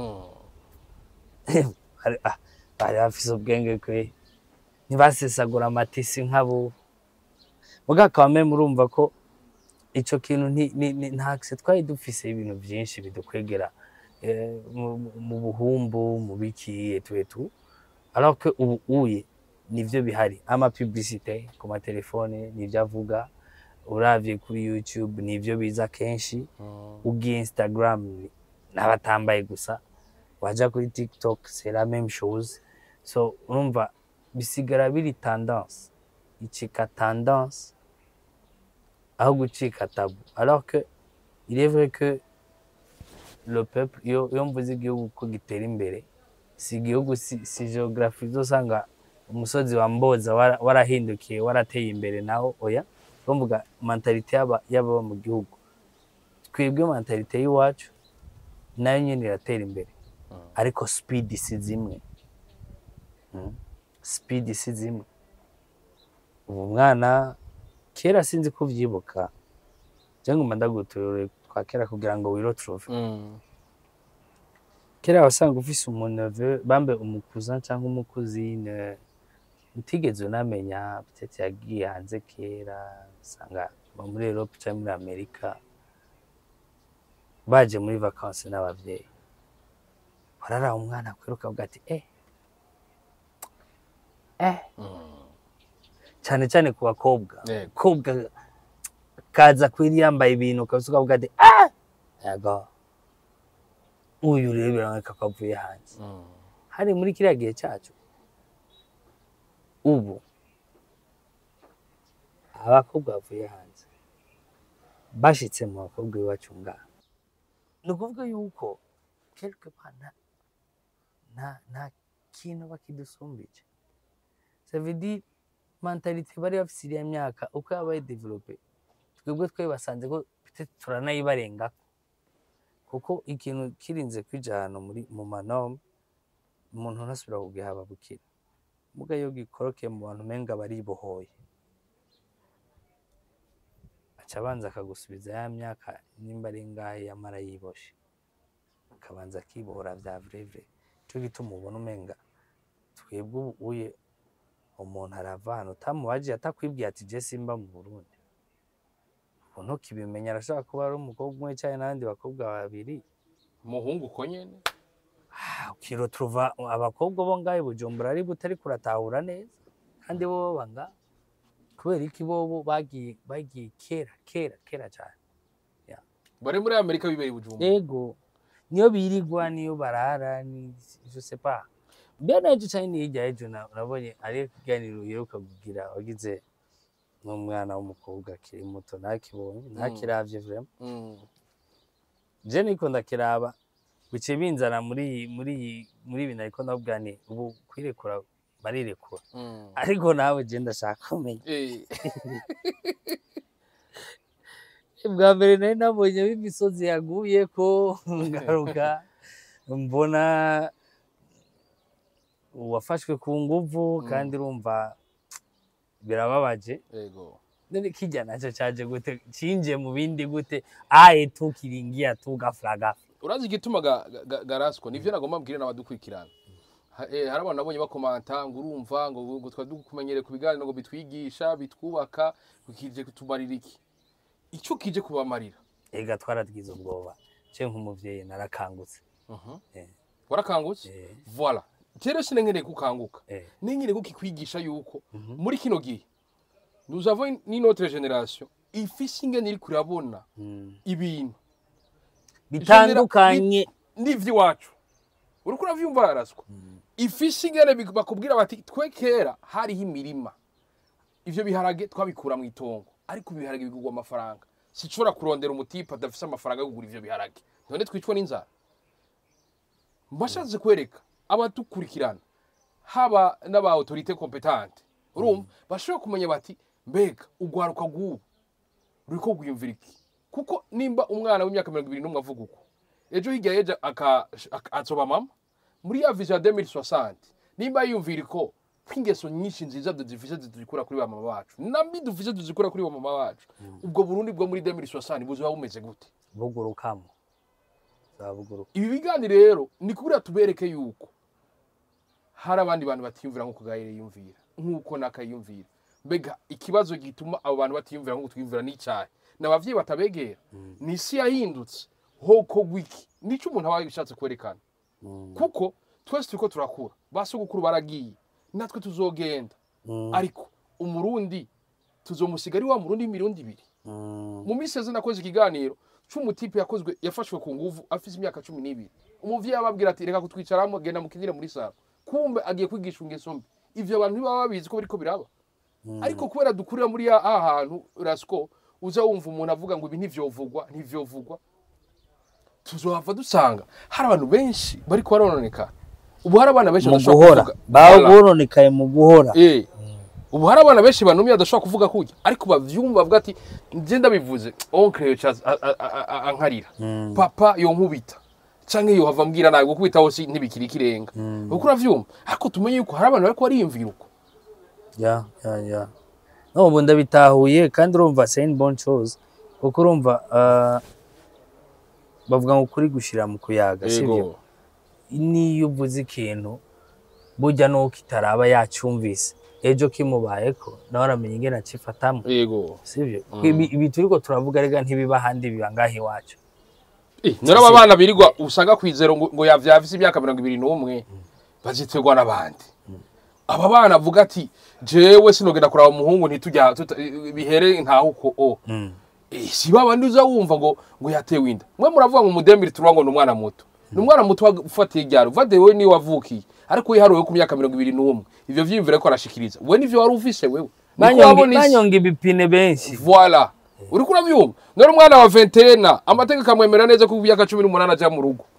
mm. Bari- ah, bari bafise ubwenge kwe ntibasesagura amatisi nk'abo muga kame murumva ko ico kintu nti- ni- ni- ntakise twari dufise ibintu vyinshi bidukwegera eh, mu- mu- mu buhumbu mu biki etu etu alors que ubu uye nivyo bihari ama publicité ku matelefone nivyo avuga uravye kuri youtube nivyo biza kenshi Mm. ugiye instagram ni- n'abatambaye gusa waja kuri tiktok c'est la même chose so urumva bisigara biri tendance icika tendance aho gucika tabu alors que il est vrai que le peuple iyo iyo mvuze igihugu ko gitera imbere si igihugu si, si geography uzosanga umusozi wa mboza wara- warahindukiye warateye imbere naho oya bamvuga mentalite y'aba- y'ababa mu gihugu twebwe mentalite y'iwacu nayo nyine iratera imbere ariko speed si zimwe Mm. speed si zimwe ubu mwana kera sinzi ko uvyibuka je nguma ndaguturure kwa kera kugira ngo wirotrove Mm. kera wasanga ufise umuneve bambe umukuzan cyangwa umukuzine utigeze unamenya peut-être yagiye hanze kera usanga aba muri Europe cyangwa muri Amerika baje muri vacances n'abavyeyi warara umwana kwiruka ukavuga ati eh eh Mm. cyane cyane ku bakobwa Yego. kobwa kaza kwiri yambaye ibintu ukabisa ukavuga ati ah yego uyu rero biraboneka ko avuye hanze Mm. hari muri kiriya gihe cyacu ubu abakobwa bavuye hanze bashitse mu bakobwa iwacu ngaha ni ukuvuga yuko quelque part nta nta nta kintu bakidusumbije ça veut dire mentalite bari bafise iriya myaka uko yabaye develope twebwe twabibasanze ko peut-être turanayibarengako kuko ikintu kirinze kwija ahantu muri mu manome umuntu ntasubira kugihaba bukira muga iyo gikorokeye mu bantu umenga baribohoye aca abanza akagusubiza ya myaka nimba ari ngahe yamara yiboshe akabanza akibohora vya vrevre nico gituma ubona umenga twebwe ubu uye umuntu arava hano utamubajiye atakwibwiye ati je simba mu Burundi ubu ntukibimenya arashobora kuba ari umukobwa umwe canke n'abandi bakobwa babiri umuhungu uko nyene ukiroturuva abakobwa bo ngaho i bujumbura ari butari kuratahura neza kandi bo baba ngaho kubera iki bobo bagiye bagiye kera kera kera cyane bari muri amerika bibereye bujumbura ego niyo birigwa niyo barara ni je sais pas mbere n'ejo cyane n'irya ejo na- nabonye ari ikiganiro uheruka kugira wagize n'umwana w'umukobwa akiri muto ntakibonye ntakiravye vraiment Mm. je niko ndakiraba bice binzana muri iyi- muri iyi- muri ibi nariko ndavuga nti ubu kwirekura barirekura Mm. ariko nawe je ndashaka kumenya Eh. bwa mbere nari nabonye imisozi yaguye ko ngaruka mbona uwafashwe ku nguvu kandi urumva birababaje yego none kijya nacyo cyaje gute cinje mu bindi gute aye tukiringia tu gafla gafla urazi igituma ga- ga- ga- garasiko nivyo nagomba mbwire n'abadukurikirana Ha- eh, hari abantu nabonye bakomanta ngo urumva ngo ngo twari dukumenyere ku biganiro ngo bitwigisha bitwubaka ngo kije kutumarira iki icyo kije kubamarira ega twaragize ubwoba ce nk'umuvyeyi narakangutse Eh. warakangutse Eh. voila rero sinengeneye kukanguka Eh. nengeneye ko kikwigisha yuko muri kino gihe nous avons une- une autre génération ifise ingene iri kurabona Mm. ibintu bitandukanye n'ivy'iwacu uriko uravyumva yaraswa ifise ingene bik- bakubwira bati twe kera hariho imirima ivyo biharage twabikura mu itongo ariko ibiharage bigurwa amafaranga sinshobora kurondera umutipe adafise amafaranga yo kugura ivyo biharage none twicwa n'inzara mbashatse kwereka abadukurikirana haba n'aba autorité competente urumva bashobora kumenya bati mbega ugwaruka rw'ubu ruriko rwiyumvira iki kuko nimba umwana w'imyaka mirongo ibiri n'umwe avuga uko ejo hirya yeja aka- aka- azoba mama muri ya vision ya 2060 nimba yiyumvira ko kw'ingeso nyinshi nziza dufise zidukura kuri ba mama bacu nambi dufise tuzikura kuri ba mama bacu ubwo burundi bwo muri 2060 buzoba bumeze gute bugurukamo zabuguruka ibi biganiro rero ni kubura tubereke yuko hari abandi bantu batiyumvira nk'uko gahire yiyumvira nk'uko nakayiyumvira mbega ikibazo gituma abo bantu batiyumvira nk'uko twiyumvira n'icyayi ni abavyeyi batabegera ni isi yahindutse hoko gwiki nico umuntu aba yashatse kwerekana kuko twese turiko turakura basogokuru baragiye natwe tuzogenda ariko umurundi tuzomusiga ari wa murundi w'imirundi ibiri mu minsi yeze nakoze ikiganiro c'umutipe yakozwe yafashwe ku nguvu afise imyaka cumi n'ibiri umuvyeyi ababwira ati reka kutwicaramo genda mukinire muri saro kumbe agiye kwigisha ingeso mbi ivyo abantu ntibaba babizi ko biriko biraba ariko kubera dukurira muri ya aha hantu rasiko uza wumva umuntu avuga ngo ibi ntivyovugwa ntivyovugwa tuzohava dusanga hari abantu benshi bariko barononekara ubu hari abana benshi mu badashobora guhora kuvuga. bawe Voilà. boronekaye mu guhora Eh. ubu hari abana benshi banumye badashobora kuvuga kurya ariko bavyumva bavuga ati nje ndabivuze onkle yoca a- a- a- a- ankarira papa yonkubita canke yohava mbwira nawe gukubita hose ntibikiri ikirenga uko uravyumva ariko tumenye yuko hari abantu bariko bariyumvira uko ya ya ya no ubu ndabitahuye kandi urumva c'est une bonne chose kuko urumva ah, bavuga ngo kuri gushira mu kuyaga sibyo niyo uvuze ikintu burya nuko itaraba yacyumvise ejo kimubayeko nawe aramenya ingene acifatamwo yego sibyo ibi ibi turiko turavuga rega ntibiba ahandi biba ngaho iwacu Eh, nari aba bana birirwa usanga kwizero ngo ngo yavyafise imyaka mirongo ibiri n'umwe baziterwa n'abandi aba bana avuga ati jewe sinogenda kuraba umuhungu ntitujya tuta- bihere ntahuko o Mm. Eh, si babandi uza wumva ngo ngo yatewe inda mwe muravuga ngo umudemiri turuwa ngo ni umwana muto ni umwana muto ufatiye iryaro uvade wewe niwe wavukiye ariko wiharuwe ku myaka mirongo ibiri n'umwe ivyo vyiyumvire ko arashikiriza we nivyo wari ufise wewe Niko Banyonge- wabona isi. banyonga ibipine benshi Voila. Uriko urabyumva? None umwana wa 21 amategeko amwemera neza ko imyaka 18 aja mu rugo.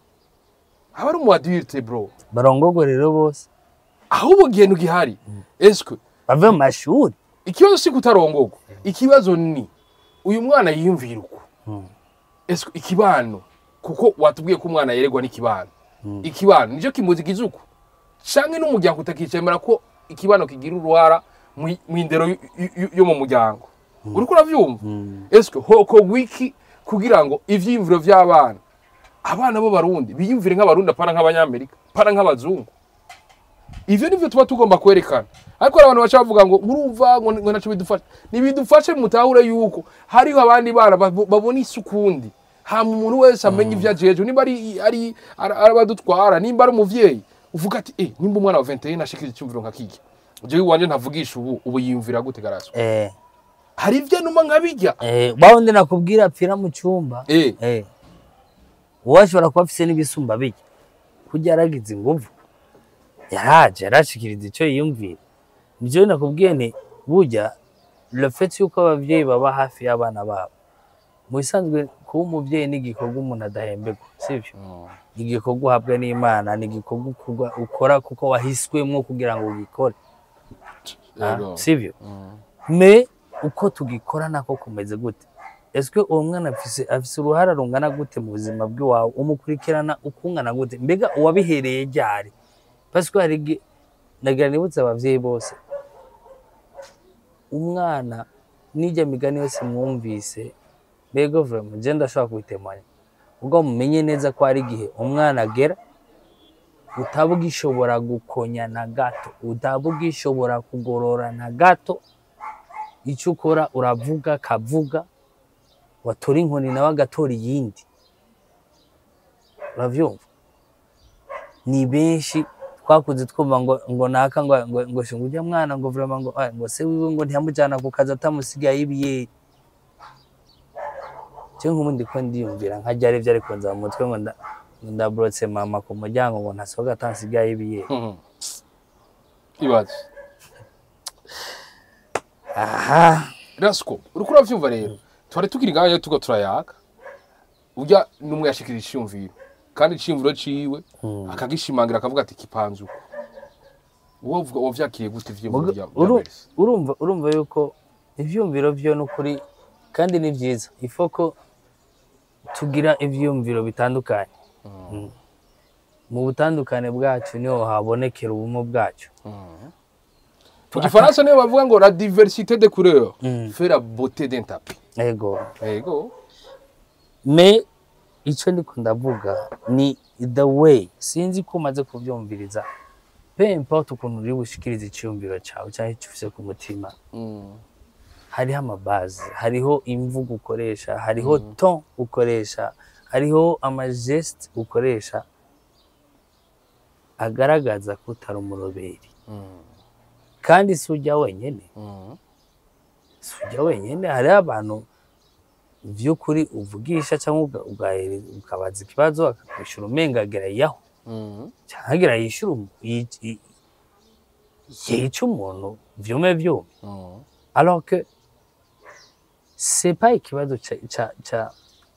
Aba ari umu adulte bro. barongogwe rero bose Ahubwo gihenu gihari. Eske bave mu mashuri ikibazo si kutarongogwa. Ikibazo ni uyu mwana yiyumvira uko. Eske ikibano kuko watubwiye ko umwana yeregwa n'ikibano. Ikibano nico kimuzigiza uko. Canke n'umuryango utakicemera ko ikibano kigira uruhara mwi- mw'indero y- y- yo mu muryango. Uriko uravyumva? Eske hoko wiki kugira ngo ivyiyumviro vy'abana abana bo barundi biyumvire nk'abarundi apana nk'abanyamerika apana nk'abazungu ivyo nivyo tuba tugomba kwerekana ariko hari abantu baca bavuga ngo urumva ngo ngo ntaco bidufasha nibidufashe mutahure yuko hariho abandi bana babo- babona isi ukundi hama umuntu wese amenya ivyo ajejwe nimba ari ari ari abadutwara nimba ari umuvyeyi uvuga ati eh nimba umwana wa 21 ashikije icyumviro nka kiki jewe iwanje ntavugisha ubu ubu yiyumvira gute garaso eh hari ivyo numa nkabijya eh bawundi nakubwira apfira mu cyumba eh eh uwashobora kuba afise n'ibisumba bijya kurya yaragize inguvu yaraje yarashikiriza icyo yiyumvira nivyo nakubwiye nti burya le fait yuko abavyeyi baba hafi y'abana babo mu bisanzwe kuba umuvyeyi ni igikorwa umuntu adahemberwa sivyo ni igikorwa uhabwa n'imana ni igikorwa ukorwa- ukora kuko wahiswemwo kugira ngo ugikore Ah, Yego. sivyo me uko tugikora nako kumeze gute ese uwo mwana afise afise uruhara rungana gute mu buzima bw'iwawe umukurikirana ukungana gute mbega uwabihereye ryari parce ko hari igihe nagira nibutse abavyeyi bose umwana n'ijya migani yose mwumvise mbega vraiment je ndashobora kubitemanya ubwo mumenye neza ko hari igihe umwana agera utaba ugishobora gukonya na gato utaba ugishobora kugorora na gato icyo ukora uravuga kavuga watora inkoni nawe agatora iyindi urabyumva ni benshi twakuze twumva ngo ngo naka ngo ngo ngo shinga ujya mwana ngo vraiment ngo ah, ngo se wiwe ngo ntiyamujyana ku kazi atamusigaye ibiyeri cyo nk'ubundi ko ndiyumvira nka ryari byari kunza mu mutwe ngo nda- ngo ndaburotse mama ku muryango ngo ntasohoka atansigaye ibiyeri Mhm. ibaze aha rasiko uriko uravyumva rero twari tukiri ngaho tuko turayaga urya n'umwe yashikira iciyumviro kandi iciyumviro ciwe akagishimangira akavuga ati kipanze uko wowe uvuga wavyakiriye gute ivyiyumviro Muga- bya uru- Melissa? urumva urumva yuko ivyumviro vyo n'ukuri kandi ni vyiza ifo ko tugira ivyumviro bitandukanye Mm. mu butandukane bwacu niho habonekera ubumwe bwacu mu gifaransa niyo bavuga ngo la diversité de couleur Mm. fait la beauté d'un tapis ego ego me icyo ndiko ndavuga ni the way sinzi ko umaze kubyumviriza pe importe ukuntu uri bushikirize icyumviro cyawe cyangwa icyo ufise ku mutima hariho amabazi hariho imvugo ukoresha hariho ton ukoresha hariho amajesite ukoresha agaragaza ko utari umuroberi kandi si ujya wenyine si ujya wenyine hariho abantu by'ukuri uvugisha cyangwa uga- ugahere- ukabaza ikibazo akakwishyura umenga agera yaho cyangwa agera yishyura umu- yi- yi- yica umuntu vyume vyume alors que c'est pas ikibazo ca ca ca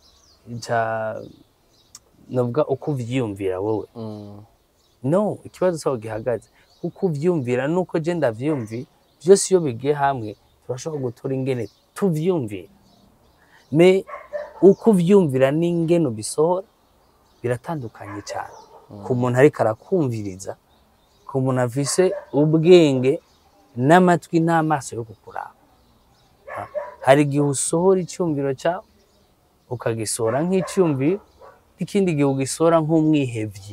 ca novuga uko uvyiyumvira wowe no ikibazo cyaho gihagaze uko uvyumvira nuko je ndavyumvi byose iyo bigiye hamwe turashobora gutora ingene tuvyumvira me uko uvyumvira n'ingene ubisohora biratandukanye cyane ku muntu ariko arakumviriza ku muntu afise ubwenge n'amatwi n'amaso yo kukuraba Ha, hari igihe usohora icyumviro cyawe ukagisohora nk'icyumviro n'ikindi gihe ugisohora nk'umwihevyi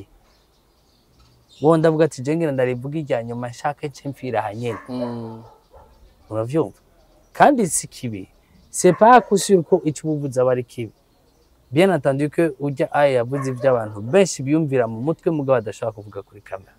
wowe ndavuga ati je ngira ndarivuga irya nyuma nshake nce mfira hanyene uravyumva kandi si kibi c'est pas sûr ko icyo ubuvuze aba ari kibi bien entendu que ujya aya yavuze iby'abantu benshi biyumvira mu mutwe mugabo badashobora kuvuga kuri kamera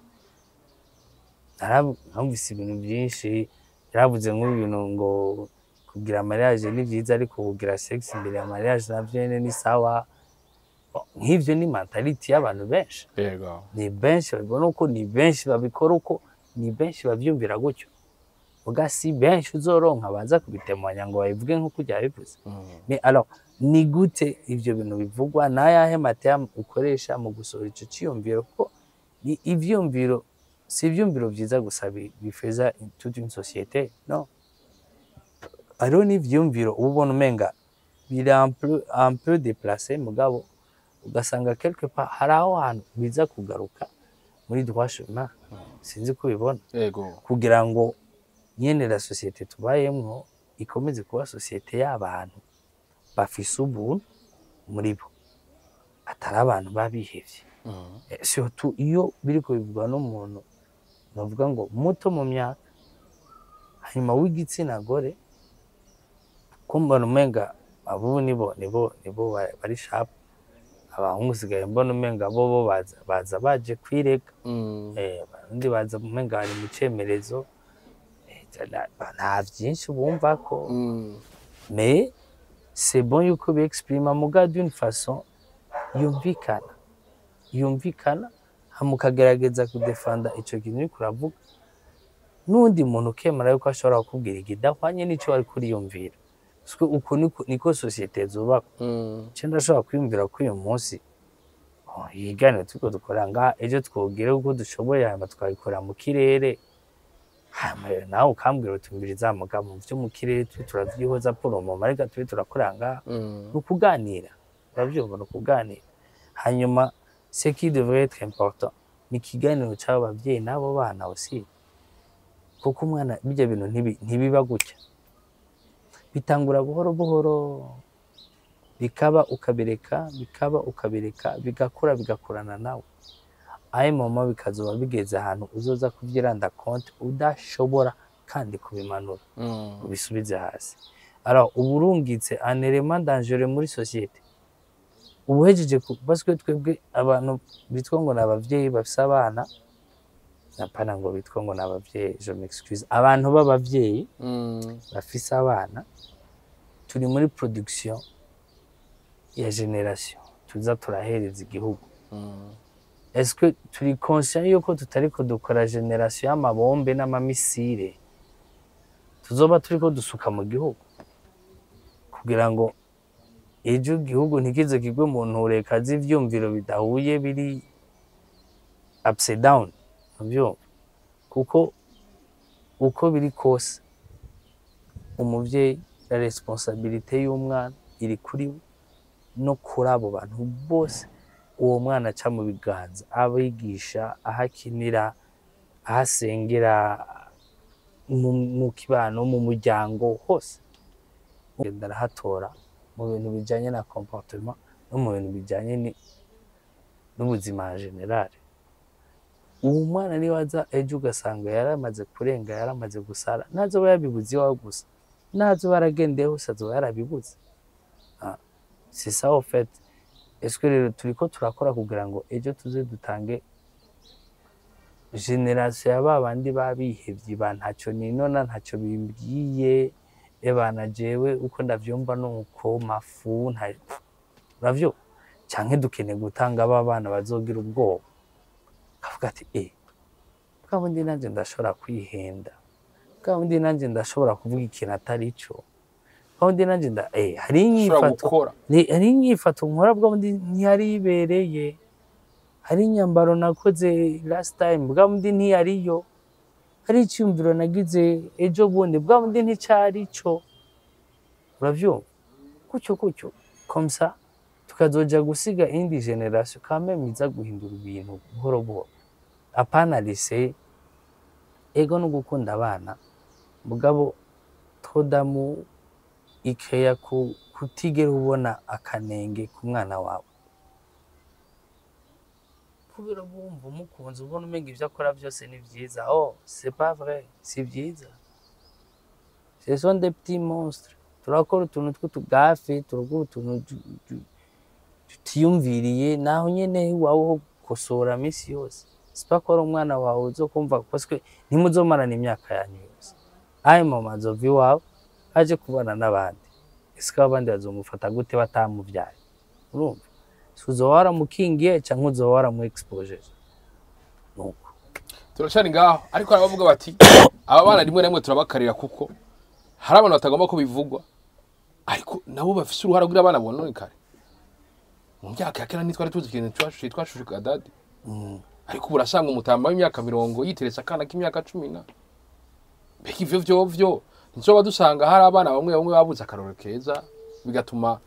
narumvise ibintu byinshi yaravuze nk'ibintu ngo kugira mariage ni byiza ariko kugira sex imbere ya mariage navyo nyene ni sawa nk'ivyo ni mentality y'abantu benshi yego ni benshi babibona uko ni benshi babikora uko ni benshi bavyumvira gutyo uga si benshi uzoronka baza kubitemanya ngo babivuge nk'uko byabivuze Mais alors ni gute ivyo bintu bivugwa n'ayahe matema ukoresha mu gusohora ico ciyumviro ko ni ivyumviro si ivyumviro vyiza gusa bi- bifeza toute une société no hariho n'ivyumviro uba ubona umenga biri un peu, un peu déplacé mugabo ugasanga quelque part hari aho hantu biza kugaruka muri droit chemin sinzi ko ubibona yego kugira ngo nyene la société tubayemwo ikomeze kuba société y'abantu bafise ubuntu muri bo atari abantu babihevye Eh, surtout iyo biriko bivugwa n'umuntu novuga ngo muto mu myaka hanyuma w'igitsina gore ko mbona umenga abubu nibo nibo nibo ba- bari sharp abahungu usigaye mbona umenga bo bo baza baza baje kwirega eh abarundi baza umenga bari mu cemerezo eh, nta- nta vyinshi bumva ko mais c'est bon yuko biexprima muga d'une façon yumvikana yumvikana hama ukagerageza kudefanda ico kintu uriko uravuga n'undi muntu ukemera yuko ashobora kukubwira ikidahwanye n'ico wari kuriyumvira Siko uko niko, niko sosiyete zubakwa ce ndashobora kwiyumvira ko uyu munsi oh, yiganiro turiko dukora ngaha ejo twogere uko dushoboye hanyuma twabikora mu kirere hanyuma rero nawe ukambwira uti mbiriza mugabo mu vyo mu kirere turi turavyihoza poromoma ariko turi turakora ngaha ni ukuganira urabyumva ni ukuganira hanyuma ce qui devrait être important ni ikiganiro cy'abo babyeyi n'abo bana aussi kuko umwana bijya bintu ntibi- ntibiba gutya bitangura buhoro buhoro bikaba ukabireka bikaba ukabireka bigakura bigakurana nawe ayo mama bikazoba bigeze ahantu uzoza kubyiranda konti udashobora kandi kubimanura Mm. ubisubize hasi alors uba urungitse un element dangereux muri société uba uhejeje ku- parce que twebwe abantu bitwa ngo ni abavyeyi bafise abana napana ngo bitwa ngo ni abavyeyi je m'excuse abantu b'abavyeyi Mm. bafise abana turi muri production ya generation tuza turahereza igihugu Mm. est-ce que turi conscient yuko tutariko dukora generation y'amabombe n'amamisire tuzoba turiko dusuka mu gihugu kugira ngo ejo igihugu ntikize kigwe mu ntureka z'ivyumviro bidahuye biri upside down muvyumva kuko uko biri kose umuvyeyi la responsabilité y'umwana iri kuri we no kuri abo bantu bose uwo mwana aca mu biganza abigisha aho akinira aho asengera mu, mu kibano mu muryango hose genda arahatora mu bintu bijanye na comportement no mu bintu bijanye ni- n'ubuzima en general uwo mwana niwe aza ejo ugasanga yaramaze kurenga yaramaze gusara ntazoba yabibuze iwawe gusa ntazoba aragendeye hose azoba yarabibuze Ah, c'est ça au fait est-ce que rero turiko turakora kugira ngo ejo tuze dutange generasiyo ya ba bandi babihevye ba ntacyo ninona ntacyo bimbwiye ebana jewe uko ndavyumva nuko mafu nta uravyo canke dukeneye gutanga aba bana bazogira ubwoba kavuga ati eh bwa bundi nanje ndashobora kwihenda bwa bundi nanje ndashobora kuvuga ikintu atari cyo bwa bundi nanje nda eh hari ushobora inyifato gukora ni hari inyifato nkora bwa bundi ntiyari ibereye hari inyambaro nakoze last time bwa bundi ntiyariyo hari icyumviro nagize ejo bundi bwa bundi nticyari cyo uravyumva gutyo gutyo komsa tukazoja gusiga indi generation kameme iza guhindura ibintu buhoro buhoro apana lise ego no gukunda abana mugabo todamu ikeya ku kutigera ubona akanenge ku mwana wawe kubera bumva umukunzi ubona umenga ibyo akora byose ni byiza oh c'est pas vrai si byiza ce sont des petits monstres turakora utuntu tw'utugafe turakora utuntu tu- tu- tutiyumviriye naho nyene iwawe ho gukosora misi yose sipa ko ari umwana wawe uzokumva parce que ntimuzomarana imyaka yanyu yose ayo mama azova iwawe aje kubana n'abandi ese ko abandi bazomufata gute batamuvyaye urumva si uzoba waramukingiye canke uzoba waramu expojeje nuko turacana ngaho ariko hari abavuga bati aba bana rimwe na rimwe turabakarira kuko hari abantu batagomba ko bivugwa ariko nabo bafise uruhara kugira abana bononekare mu myaka ya kera ntitwari tuzi ikintu twashushe twashushe kadadi Mm. ariko ubu urasanga umutamba w'imyaka mirongo yiteretse akana k'imyaka cumi na mbega ivyo vyovyo ntizoba dusanga hari abana bamwe bamwe babuze akarorero keza bigatuma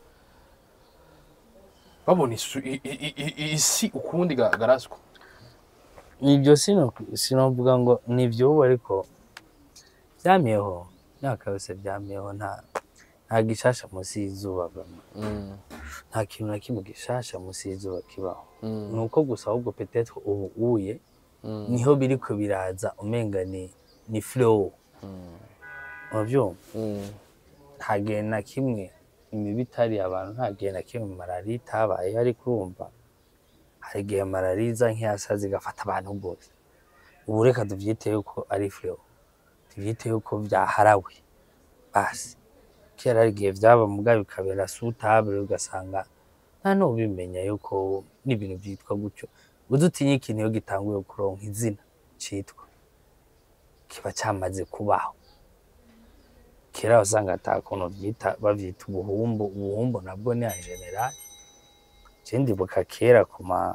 babona isu- i- i- i- i- isi ukundi ga- garaswa ibyo sino sinovuga ngo ni ivyubu ariko vyamyeho imyaka yose vyamyeho nta nta gishasha munsi y'izuba bama Mm, nta kintu na kimwe gishasha munsi y'izuba kibaho mm, ni uko gusa ahubwo petetre ubu uye mm, niho biriko biraza umenga ni ni flow mm, uravyumva mm. nta gihe na kimwe imibu itari abantu nta gihe na kimwe malariya itabaye ariko urumva hari igihe malariya iza nk'iyasazi igafata abantu bose ubu reka tuvyite yuko ari flow tuvyite yuko vyaharawe basi kera hari igihe vyaba muga bikabera sutable ugasanga nta n'ubimenya yuko n'ibintu vyitwa gutyo udutinye ikintu iyo gitanguye kuronka izina citwa kiba cyamaze kubaho kera wasanga ata kuntu vyita bavyita ubuhumbu ubuhumbu nabwo ni en general je ndibuka kera ku ma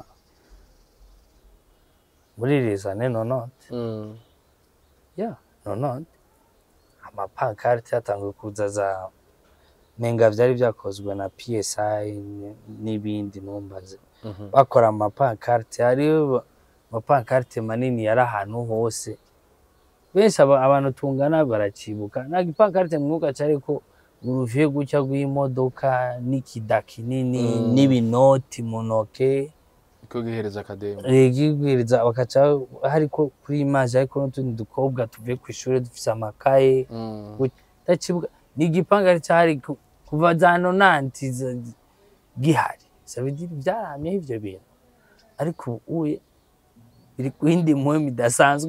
muri les années 90 Mm. ya nonone amapankarte yatanguye kuza za menga vyari vyakozwe na psi n- n'ibindi numbaze Mhm. bakora amapankarte hariho amapankarte manini yari ahantu hose benshi aba- abantu tungana baracibuka nta gipankarite mwuka ariko uruviye gutya rw'imodoka n'ikida kinini Mm. n'ibinoti mu ntoke ko gihereza akademi rigibwiriza bakaca hariko kuri imaje ariko n'utundi dukobwa tuvuye ku ishuri dufise amakaye Mm. ndacibuka ni igipangari cyari ku- kuva za nonanti za- gihari sabidiri byaramyeho ivyo bintu ariko ubu uye biri ku yindi muhemu idasanzwe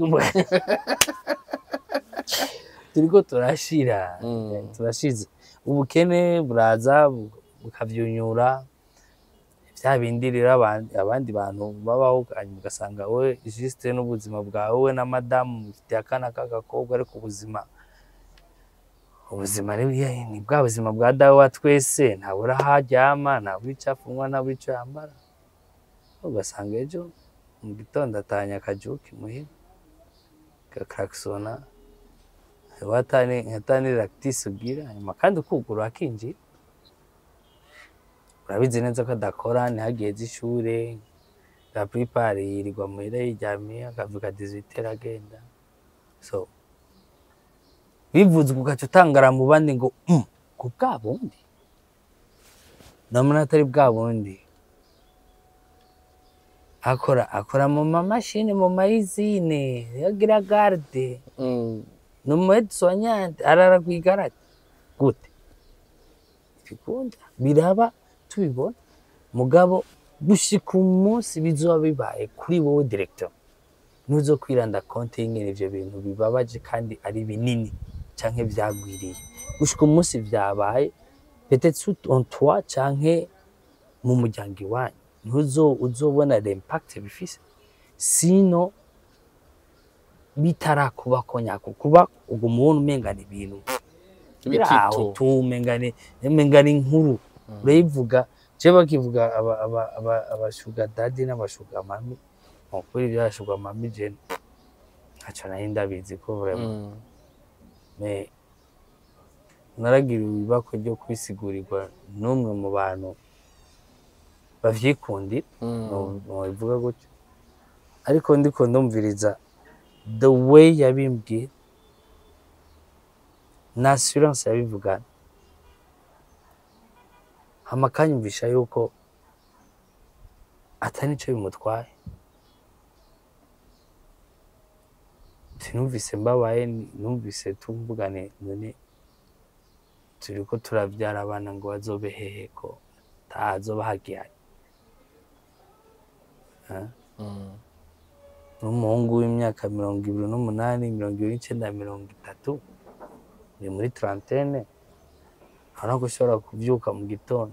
turiko turashira Mm. turashize ubukene buraza bu- bukavyunyura vya bindi rero abandi abandi bantu babaho hanyuma ugasanga we juste n'ubuzima bwawe we na madamu mufitiye akana k'agakobwa ariko ubuzima ubuzima rero ye- ni bwa buzima bwa dawe wa twese ntabura aho aryama ntabura icyo afungwa ntabura icyo yambara ugasanga ejo mu gitondo atahanye akajuki muhira gakarakisona watani hatani lactis ugira hanyuma kandi ukuguru akinjira urabizi neza ko adakora ntihageze ishure la plupart yirirwa muhira yiryamiye akavuga 18 agenda so bivuze ugaca utangara mu bandi ngo "Mm, ku bwa bundi ndabona atari bwa bundi akora akora mu mamashini mu mayizine yagira garde Mm. ni umu edisonyante arara ku igarage gute bikunda biraba tubibona mugabo gushika umunsi bizoba bibaye kuri wowe directeur nuzo kwiranda konte y'ingene ivyo bintu bibabaje kandi ari binini canke vyagwiriye gushika umunsi vyabaye peut-être sous en toi canke mu muryango iwanyu ntuzo uzobona l'impact bifise sino bitarakuba ko nyako kuba ubwo mubona umengana ibintu biraho Bitito. tu umengane umengana inkuru urayivuga je bakivuga aba aba aba abashuga dadi n'abashuga mami ukuri byashuga mami je ntaco nari ndabizi ko vraiment Mm. me naragiriwe ibibako ryo kwisigurirwa n'umwe mu bantu bavyikundira Mm. nobivuga gutyo ariko ndiko ndumviriza the way yabimbwiye na assurance yabivugana hama akanyumvisha yuko atari nico bimutwaye sinumvise mbabaye ni- numvise tumvugane none turiko turavyara abana ngo bazobe hehe ko tazoba hagihari Ah. Mm. n'umuhungu w'imyaka mirongo ibiri n'umunani mirongo ibiri n'icenda mirongo itatu ni muri trantene urabona ko ushobora kuvyuka mu gitondo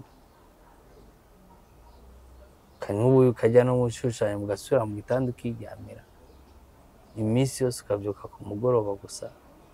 kanywa ubuyi ukajya no mu shushanya mugasubira mu gitanda ukiryamira iminsi yose ukavyuka ku mugoroba gusa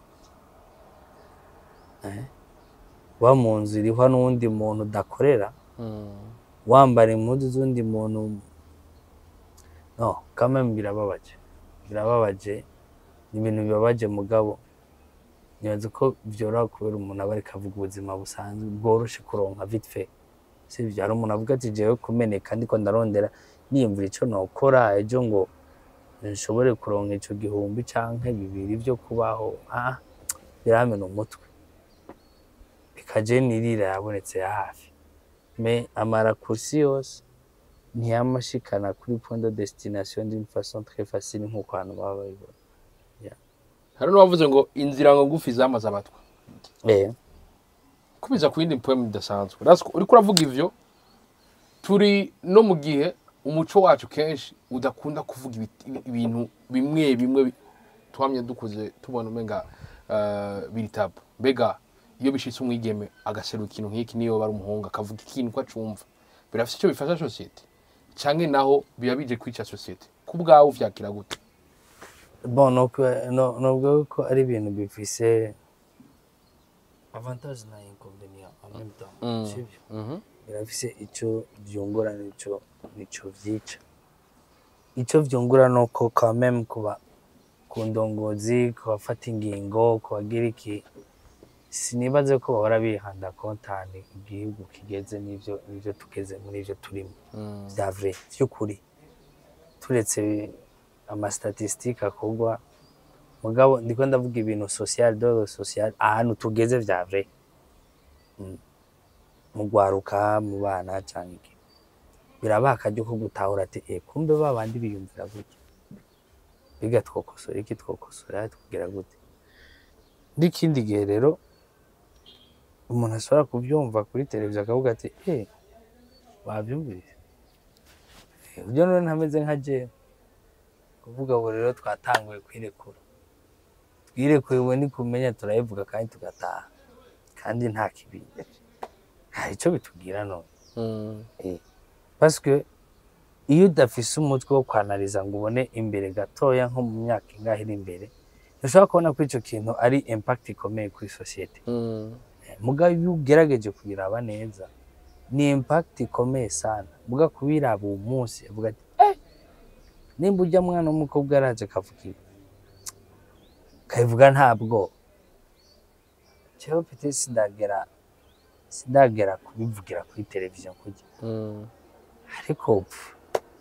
Eh? wa mu nzu irihwa n'uwundi muntu udakorera Mm. wambara impuzu z'undi muntu no kameme birababaje birababaje ni ibintu bibabaje mugabo nibaza ko vyoroha kubera umuntu aba ariko avuga ubuzima busanzwe bworoshe kuronka vite fait sivyo hari umuntu avuga ati jewe kumeneka ndiko ndarondera niyumvira ico nokora ejo ngo nshobore kuronka ico gihumbi canke bibiri vyo kubaho ah biramena umutwe bikaje nirira yabonetse ya hafi me amarakursi yose ntiyamashikana kuri point de destination d'une façon très facile nk'uko abantu baba babibona hari n'uwavuze ngo inzira ngo ngufi zamaze abatwa eh kubiza ku yindi poem idasanzwe That's ko- uriko uravuga ivyo turi no mu gihe umuco wacu kenshi udakunda kuvuga ibiti- ibintu bimwe bimwe bi- twamye dukuze tubona umenga uh, biri tabu mbega iyo bishitse umwigeme agaserura ikintu nk'iki niyo bari umuhungu akavuga ikintu ko acumva birafise icyo bifasha sosiyete canke naho biba bije kwica sosiyete ku bwawe uvyakira gute bon no no nubwo ko ari ibintu bifise avantage na inconvénient en même temps Mm. sivyo Mhm. birafise ico vyungura nico nico vyica ico vyungura nuko quand même kuba ku ndongozi ku bafata ingingo ku bagira iki sinibaze ko bahora bihanda kontani igihugu kigeze n'ivyo n'ivyo tugeze muri ivyo turimo Mm. vya vrai vy'ukuri turetse amastatistike akorwa mugabo ndiko ndavuga ibintu social dore social ahantu tugeze vya vrai Mm. mu gwaruka mu bana cyangwa iki birabaha akaryo ko gutahura ati eh kumbe ba bandi biyumvira gutya biga twokosora iki twokosora tukugira gute n'ikindi gihe rero umuntu ashobora kubyumva kuri televiziyo akavuga ati eh wabyumvise Eh, ibyo none ntameze nka jewe kuvuga ubu rero twatanguye kwirekura twirekuye ubu ni kumenya turayivuga kandi tugataha kandi nta kibi nta icyo bitubwira none Mm. parce iyo udafise umutwe wo kwanariza ngo ubone imbere gatoya nko mu myaka ingahe iri imbere ntushobora kubona ko icyo kintu ari impact ikomeye kuri sosiyete Mm. mugabo iyo ugerageje kubiraba neza ni impact ikomeye sana muga kubiraba uwo munsi avuga ati eh nimba ujya mwana w'umukobwa yaraje akavuga ibi kabivuga ntabwo jewe pete sindagera sindagera kubivugira kuri televiziyo kujya Mm. ariko pfu,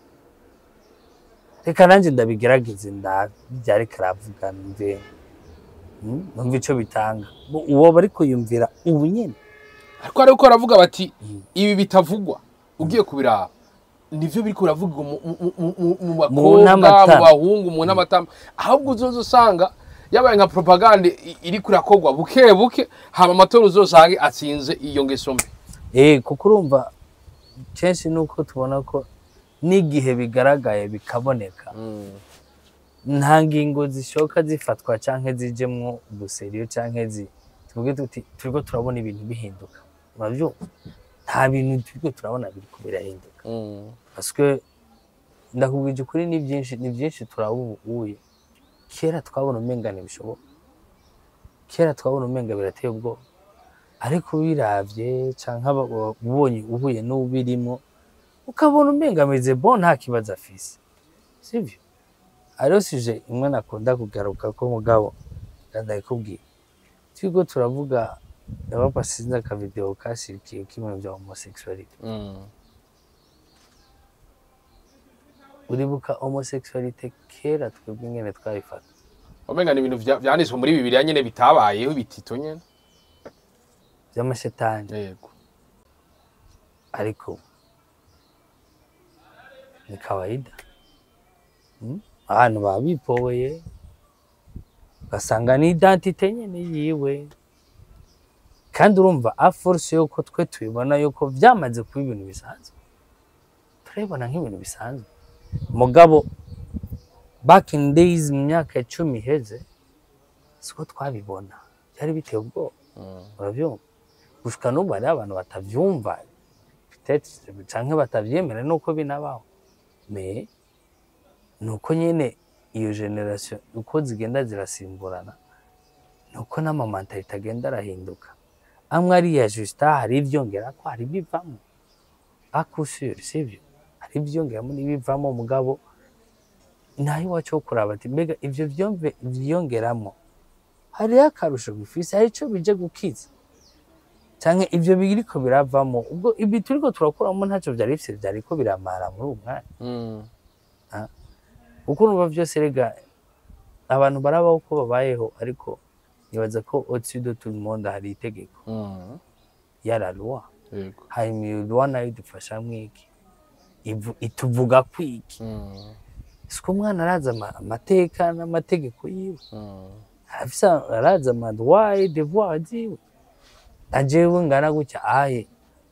reka nanjye ndabigerageze ndabyo ariko aravuga numve mm, numve icyo bitanga Bo- uwo bari kuyumvira ubu nyine ariko ariko baravuga bati Mm. ibi bitavugwa ugiye kubiraba nivyo biriko biravugwa mu- mu- mu- mu- mu bakobwa mu n'amatama. bahungu mu n'amatama ahubwo uzoza usanga yabaye nka propagande i- iriko irakorwa buke buke hama amatora uzosange atsinze iyo ngeso mbi Eh, kuko urumva kenshi nuko tubona ko n'igihe bigaragaye bikaboneka nta ngingo zishoka zifatwa canke zijemwo ubuseriyo canke zi tuvuge tuti turiko turabona ibintu bihinduka uravyumva nta bintu turiko turabona biriko birahinduka parce que ndakubwije ukuri ni byinshi ni byinshi turabubuye kera twabona umenga ntibishoboka kera twabona umenga birateye ubwoba ariko ubiravye canke aba- ubonye uhuye n'ubirimo ukabona umenga ameze bon nta kibazo afise sivyo hariho suje imwe nakunda kugaruka ko mugabo ndabikubwiye turiko turavuga ndabapa sinzi akavideo kashirikiye k'ibintu vya homosexuality uribuka homosexualite kera twebwe ingene twabifata omenga ni ibintu vya- vyanditswe muri bibiliya nyene bitabayeho bitito nyene vy'amashetani yego ariko ni kawaida Mm? abantu baba bipoweye ugasanga ni identite nyene yiwe kandi urumva a force yuko twe tubibona yuko vyamaze kuba ibintu bisanzwe turabibona nk'ibintu bisanzwe mugabo back in days mu myaka icumi iheze siko twabibona byari biteye ubwoba urabyumva gushika n'ubu hariho abantu batavyumva peut-être canke batavyemera nuko binabaho me nuko nyene iyo generation uko zigenda zirasimburana nuko n'amamantalite agenda arahinduka amwe ariya justa hari ivyongerako hari ibivamo akusure sivyo hari ivyongeramo n'ibivamo mugabo naho iwacu ho kuraba ati mbega ivyo vyomve vyongeramo hariho akarusho bifise hari ico bije gukiza canke ivyo biriko biravamo ubwo ibi turiko turakuramo ntacyo vyari bifise vyariko biramara muri uwo mwanya kuko urumva vyose rega abantu barabaho uko babayeho ariko nibaza ko au-dessus de tout le monde hari itegeko ya la loi yego hanyuma iyo loi nayo idufasha mwiki Ivu- ituvuga kwiki siko umwana arazi ama- amateka n'amategeko yiwe arafise arazi amadroit et devoir ziwe na jewe ngana gutya aye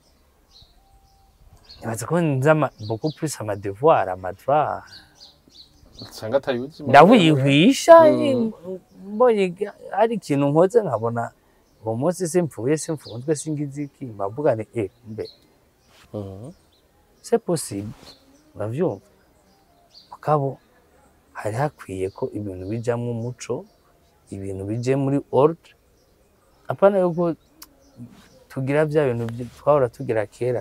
nibaza ko nzi ama- beaucoup plus amadevoir amadroit usanga atayuzi ndawihwisha Mm. mbonye hari ikintu nkoze nkabona uwo munsi simpfuye simfunzwe singize iki mbavuga ni eh mbe Mhm. c'est possible uravyumva mugabo hari hakwiye ko ibintu bijamwo umuco ibintu bije muri ordre apana yuko tugira bya bintu byi- twahora tugira kera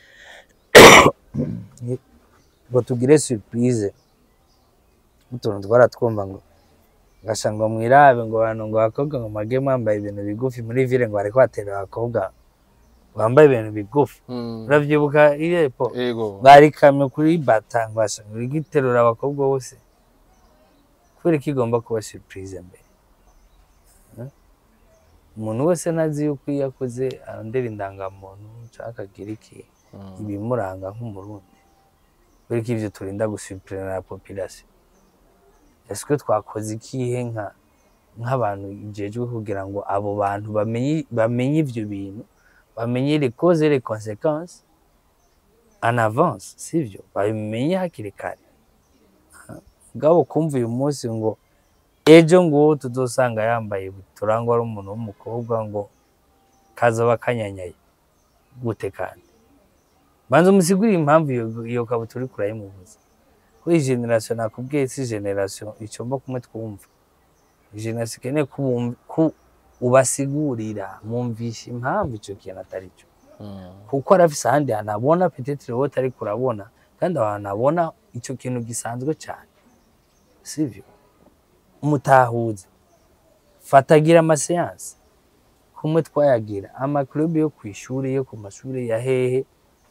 ngo tugire surprise utuntu twara twumva ngo ngasha ngo mwirabe ngo abantu ngo abakobwa ngo mage mwambaye ibintu bigufi muri ville ngo bariko batera abakobwa bambaye ibintu bigufi Mm. uravyibuka irepo yego barikamye kuri bata ngo basha ngo igiterura abakobwa bose kubera ko igomba kuba surprise mbere Eh? umuntu wese ntazi yuko iyo akuze arondera indangamuntu cyangwa akagira iki ibimuranga nk'umurundi kubera ko ivyo turinda gusupirana na population ese ko twakoze ikihe nka nk'abantu ijejwe kugira ngo abo bantu bamenye bamenye ivyo bintu bamenye les causes et les conséquences en avance sivyo babimenye hakiri kare ngabo kumva uyu munsi ngo ejo ngo tuzosanga yambaye turangwa ari umuntu w'umukobwa ngo kazoba kanyanyaye gute kandi banza umusigurire impamvu iyo, iyo kabutura uriko urayimubuza ko iyi generation nakubwiye si generation icomba kumwe twumva generation ikeneye ko ubum- ko ubasigurira mwumvisha impamvu ico kintu atari cyo kuko arafise ahandi hantu abona petetre wowe utariko urabona kandi aho hantu abona ico kintu gisanzwe cyane sivyo mutahuza fatagira amaseansi kumwe twayagira amaklubu yo ku ishuri yo ku mashuri ya hehe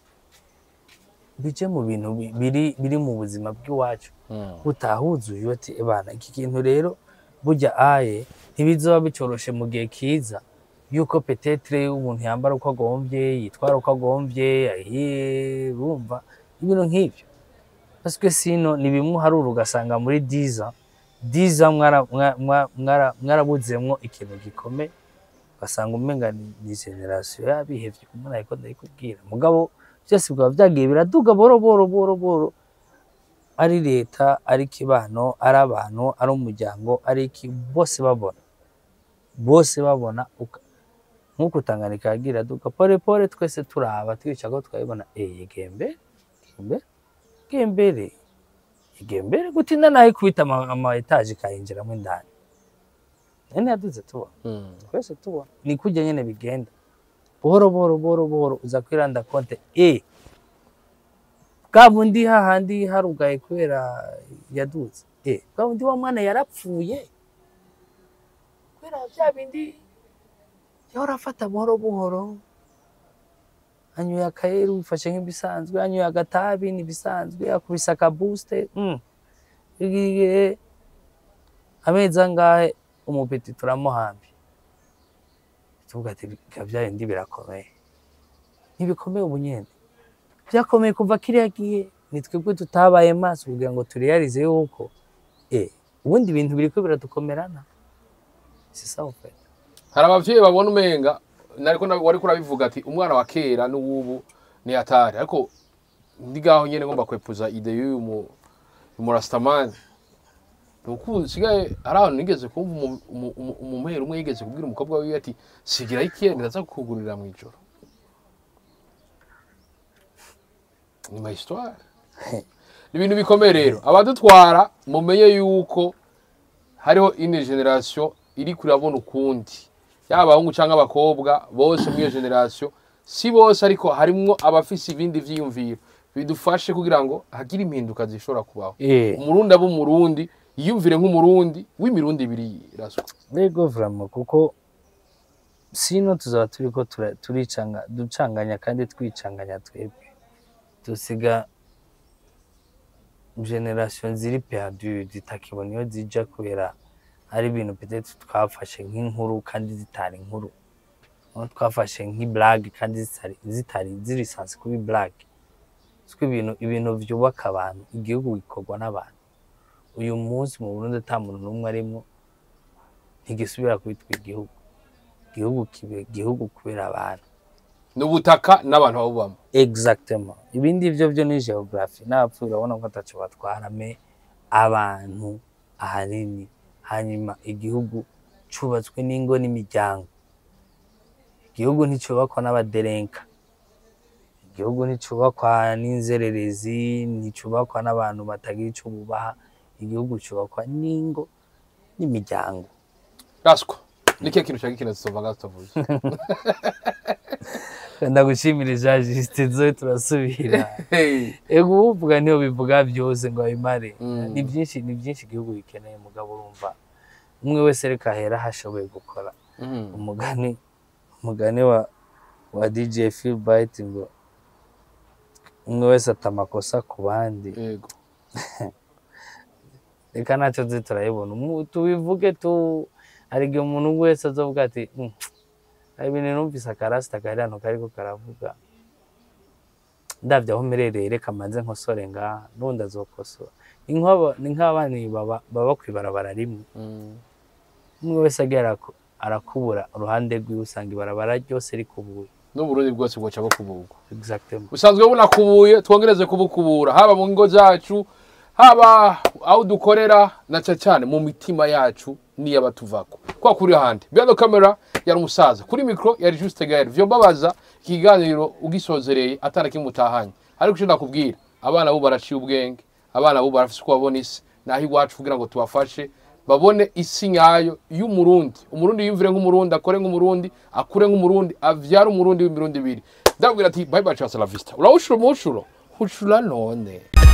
bije mu bintu bi- biri biri mu buzima bw'iwacu utahuza uyu ati ebana iki kintu rero burya aye ntibizoba bicoroshe mu gihe kiza yuko petetre umuntu yambara uko agomvye yitwara uko agomvye ahiye urumva ibintu nk'ivyo parce que sino ni bimwe uharura ugasanga muri diza diza mwara- mwa- mwa- mwara- mwarabuzemwo ikintu gikomeye ugasanga umenga ni ni generasiyo yabihevye umuntu ariko ndayikubwira mugabo byose bikaba vyagiye biraduga boro boro boro boro ari leta ari kibano ari abantu ari umuryango ari iki bose babona bose babona uka- nk'uko Tanganyika yagira duka pole pole twese turaba twica ko twabibona eh gembe gembe gembere igembere gutinda nayo kubita ama, ama etage kayinjiramo indani nene yaduze tubona twese tubona ni kujya nyene bigenda buhoro buhoro buhoro buhoro uza kwiranda konte e bwa bundi hahandi harugaye kubera yaduze e bwa bundi wa mwana yarapfuye kubera bya bindi yahora afata buhoro buhoro anyoye akayeru bifashe nk'ibisanzwe anyoye agatabi n'ibisanzwe akubise akabusite mm. igihe amezi angahe umupeti turamuhambi tuvuga ati "Bika bya bindi birakomeye ntibikomeye ubu nyene byakomeye kuva kiriya gihe ni twebwe tutabaye maso kugira ngo tureyarize yuko eh ubundi ibintu biriko biradukomerana si sawa pe hari abavyeyi babona umenga nariko na- wariko urabivuga ati umwana wa kera n'uwubu ni atari ariko ndi gaho nyene ngomba kwepuza ide y'uyu mu- umurasitamani nuko usigaye hari ahantu nigeze kumva umu- umu- umu- umumero umwe yigeze kubwira umukobwa wiwe ati sigiraho ikiyeri ndaza kukugurira mu ijoro ni ma histoire ni ibintu bikomeye rero abadutwara mumenye yuko hariho ine generation iri kurabona ukundi yaba abahungu cyangwa abakobwa bose muri iyo generation si bose ariko harimwo abafise ibindi vyiyumviro bidufashe kugira ngo hagire impinduka zishobora kubaho eh umurundi aba umurundi yiyumvire nk'umurundi w'imirundi ibiri iraswa Yego vraiment kuko sino tuzaba turiko tura- turicanga ducanganya kandi twicanganya twebwe dusiga generation ziri perdu zitakibona iyo zija kubera ari ibintu peut-être twafashe nk'inkuru kandi zitari inkuru aho twafashe nk'iblague kandi zitari zitari ziri sansi kuba iblague siko ibintu ibintu vyubaka abantu igihugu gikorwa n'abantu uyu munsi mu Burundi ata muntu n'umwe arimwo ntigisubira kwitwa igihugu igihugu kibe igihugu kubera abantu ni ubutaka n'abantu babubamo exactement ibindi byo byo ni geography n'abapfuye urabona ko ataco batwara me abantu ahanini hanyuma igihugu cubatswe n'ingo n'imiryango igihugu nticubakwa n'abaderenka igihugu nticubakwa n'inzererezi nticubakwa n'abantu batagira ico bubaha igihugu cubakwa n'ingo n'imiryango raswa ni kihe kintu ushaka ikintu tutova tutavuze ndagushimira jean juste zoe turasubira Hey. ego uvuga niyo bivuga byose ngo abimare Mm. ni byinshi ni byinshi igihugu gikeneye mugabo urumva umwe wese reka ahera aho ashoboye gukora Mhm. umugani umugani wa wa DJ Phil Byte ngo umwe wese ata amakosa ku bandi yego reka ntacyo tuzi turayibona Umu- tubivuge tu hari igihe umuntu wese azovuga ati "Mm, hari ibintu numvise akarasita kari hano kariko karavuga ndavye aho mperereye reka manze nkosore ngaha n'ubundi azokosora ni nk'aba- ni nk'abana baba baba kw'ibarabara rimwe umwe wese agiye araku- arakubura uruhande rwiwe usanga ibarabara ryose rikubuye n'uburundi bwose bwoca bukuburwa exactement busanzwe bunakubuye twongereze kubukubura haba mu ngo zacu haba aho dukorera na cyane cyane mu mitima yacu n'iy'abatuvako kwa kuri handi behind the camera yari umusaza kuri mikro yari juste gael vyo mbabaza ikiganiro ugisozereye atana kimutahanye ariko icyo nakubwira abana bo baraciye ubwenge abana bo barafise uko babona isi naho iwacu kugira ngo tubafashe babone isi nyayo y'umurundi umurundi yumvire nk'umurundi akore nk'umurundi akure nk'umurundi avyare umurundi w'imirundi ibiri ndabwira ati bye bye cha la vista urawushura umushuro ushura none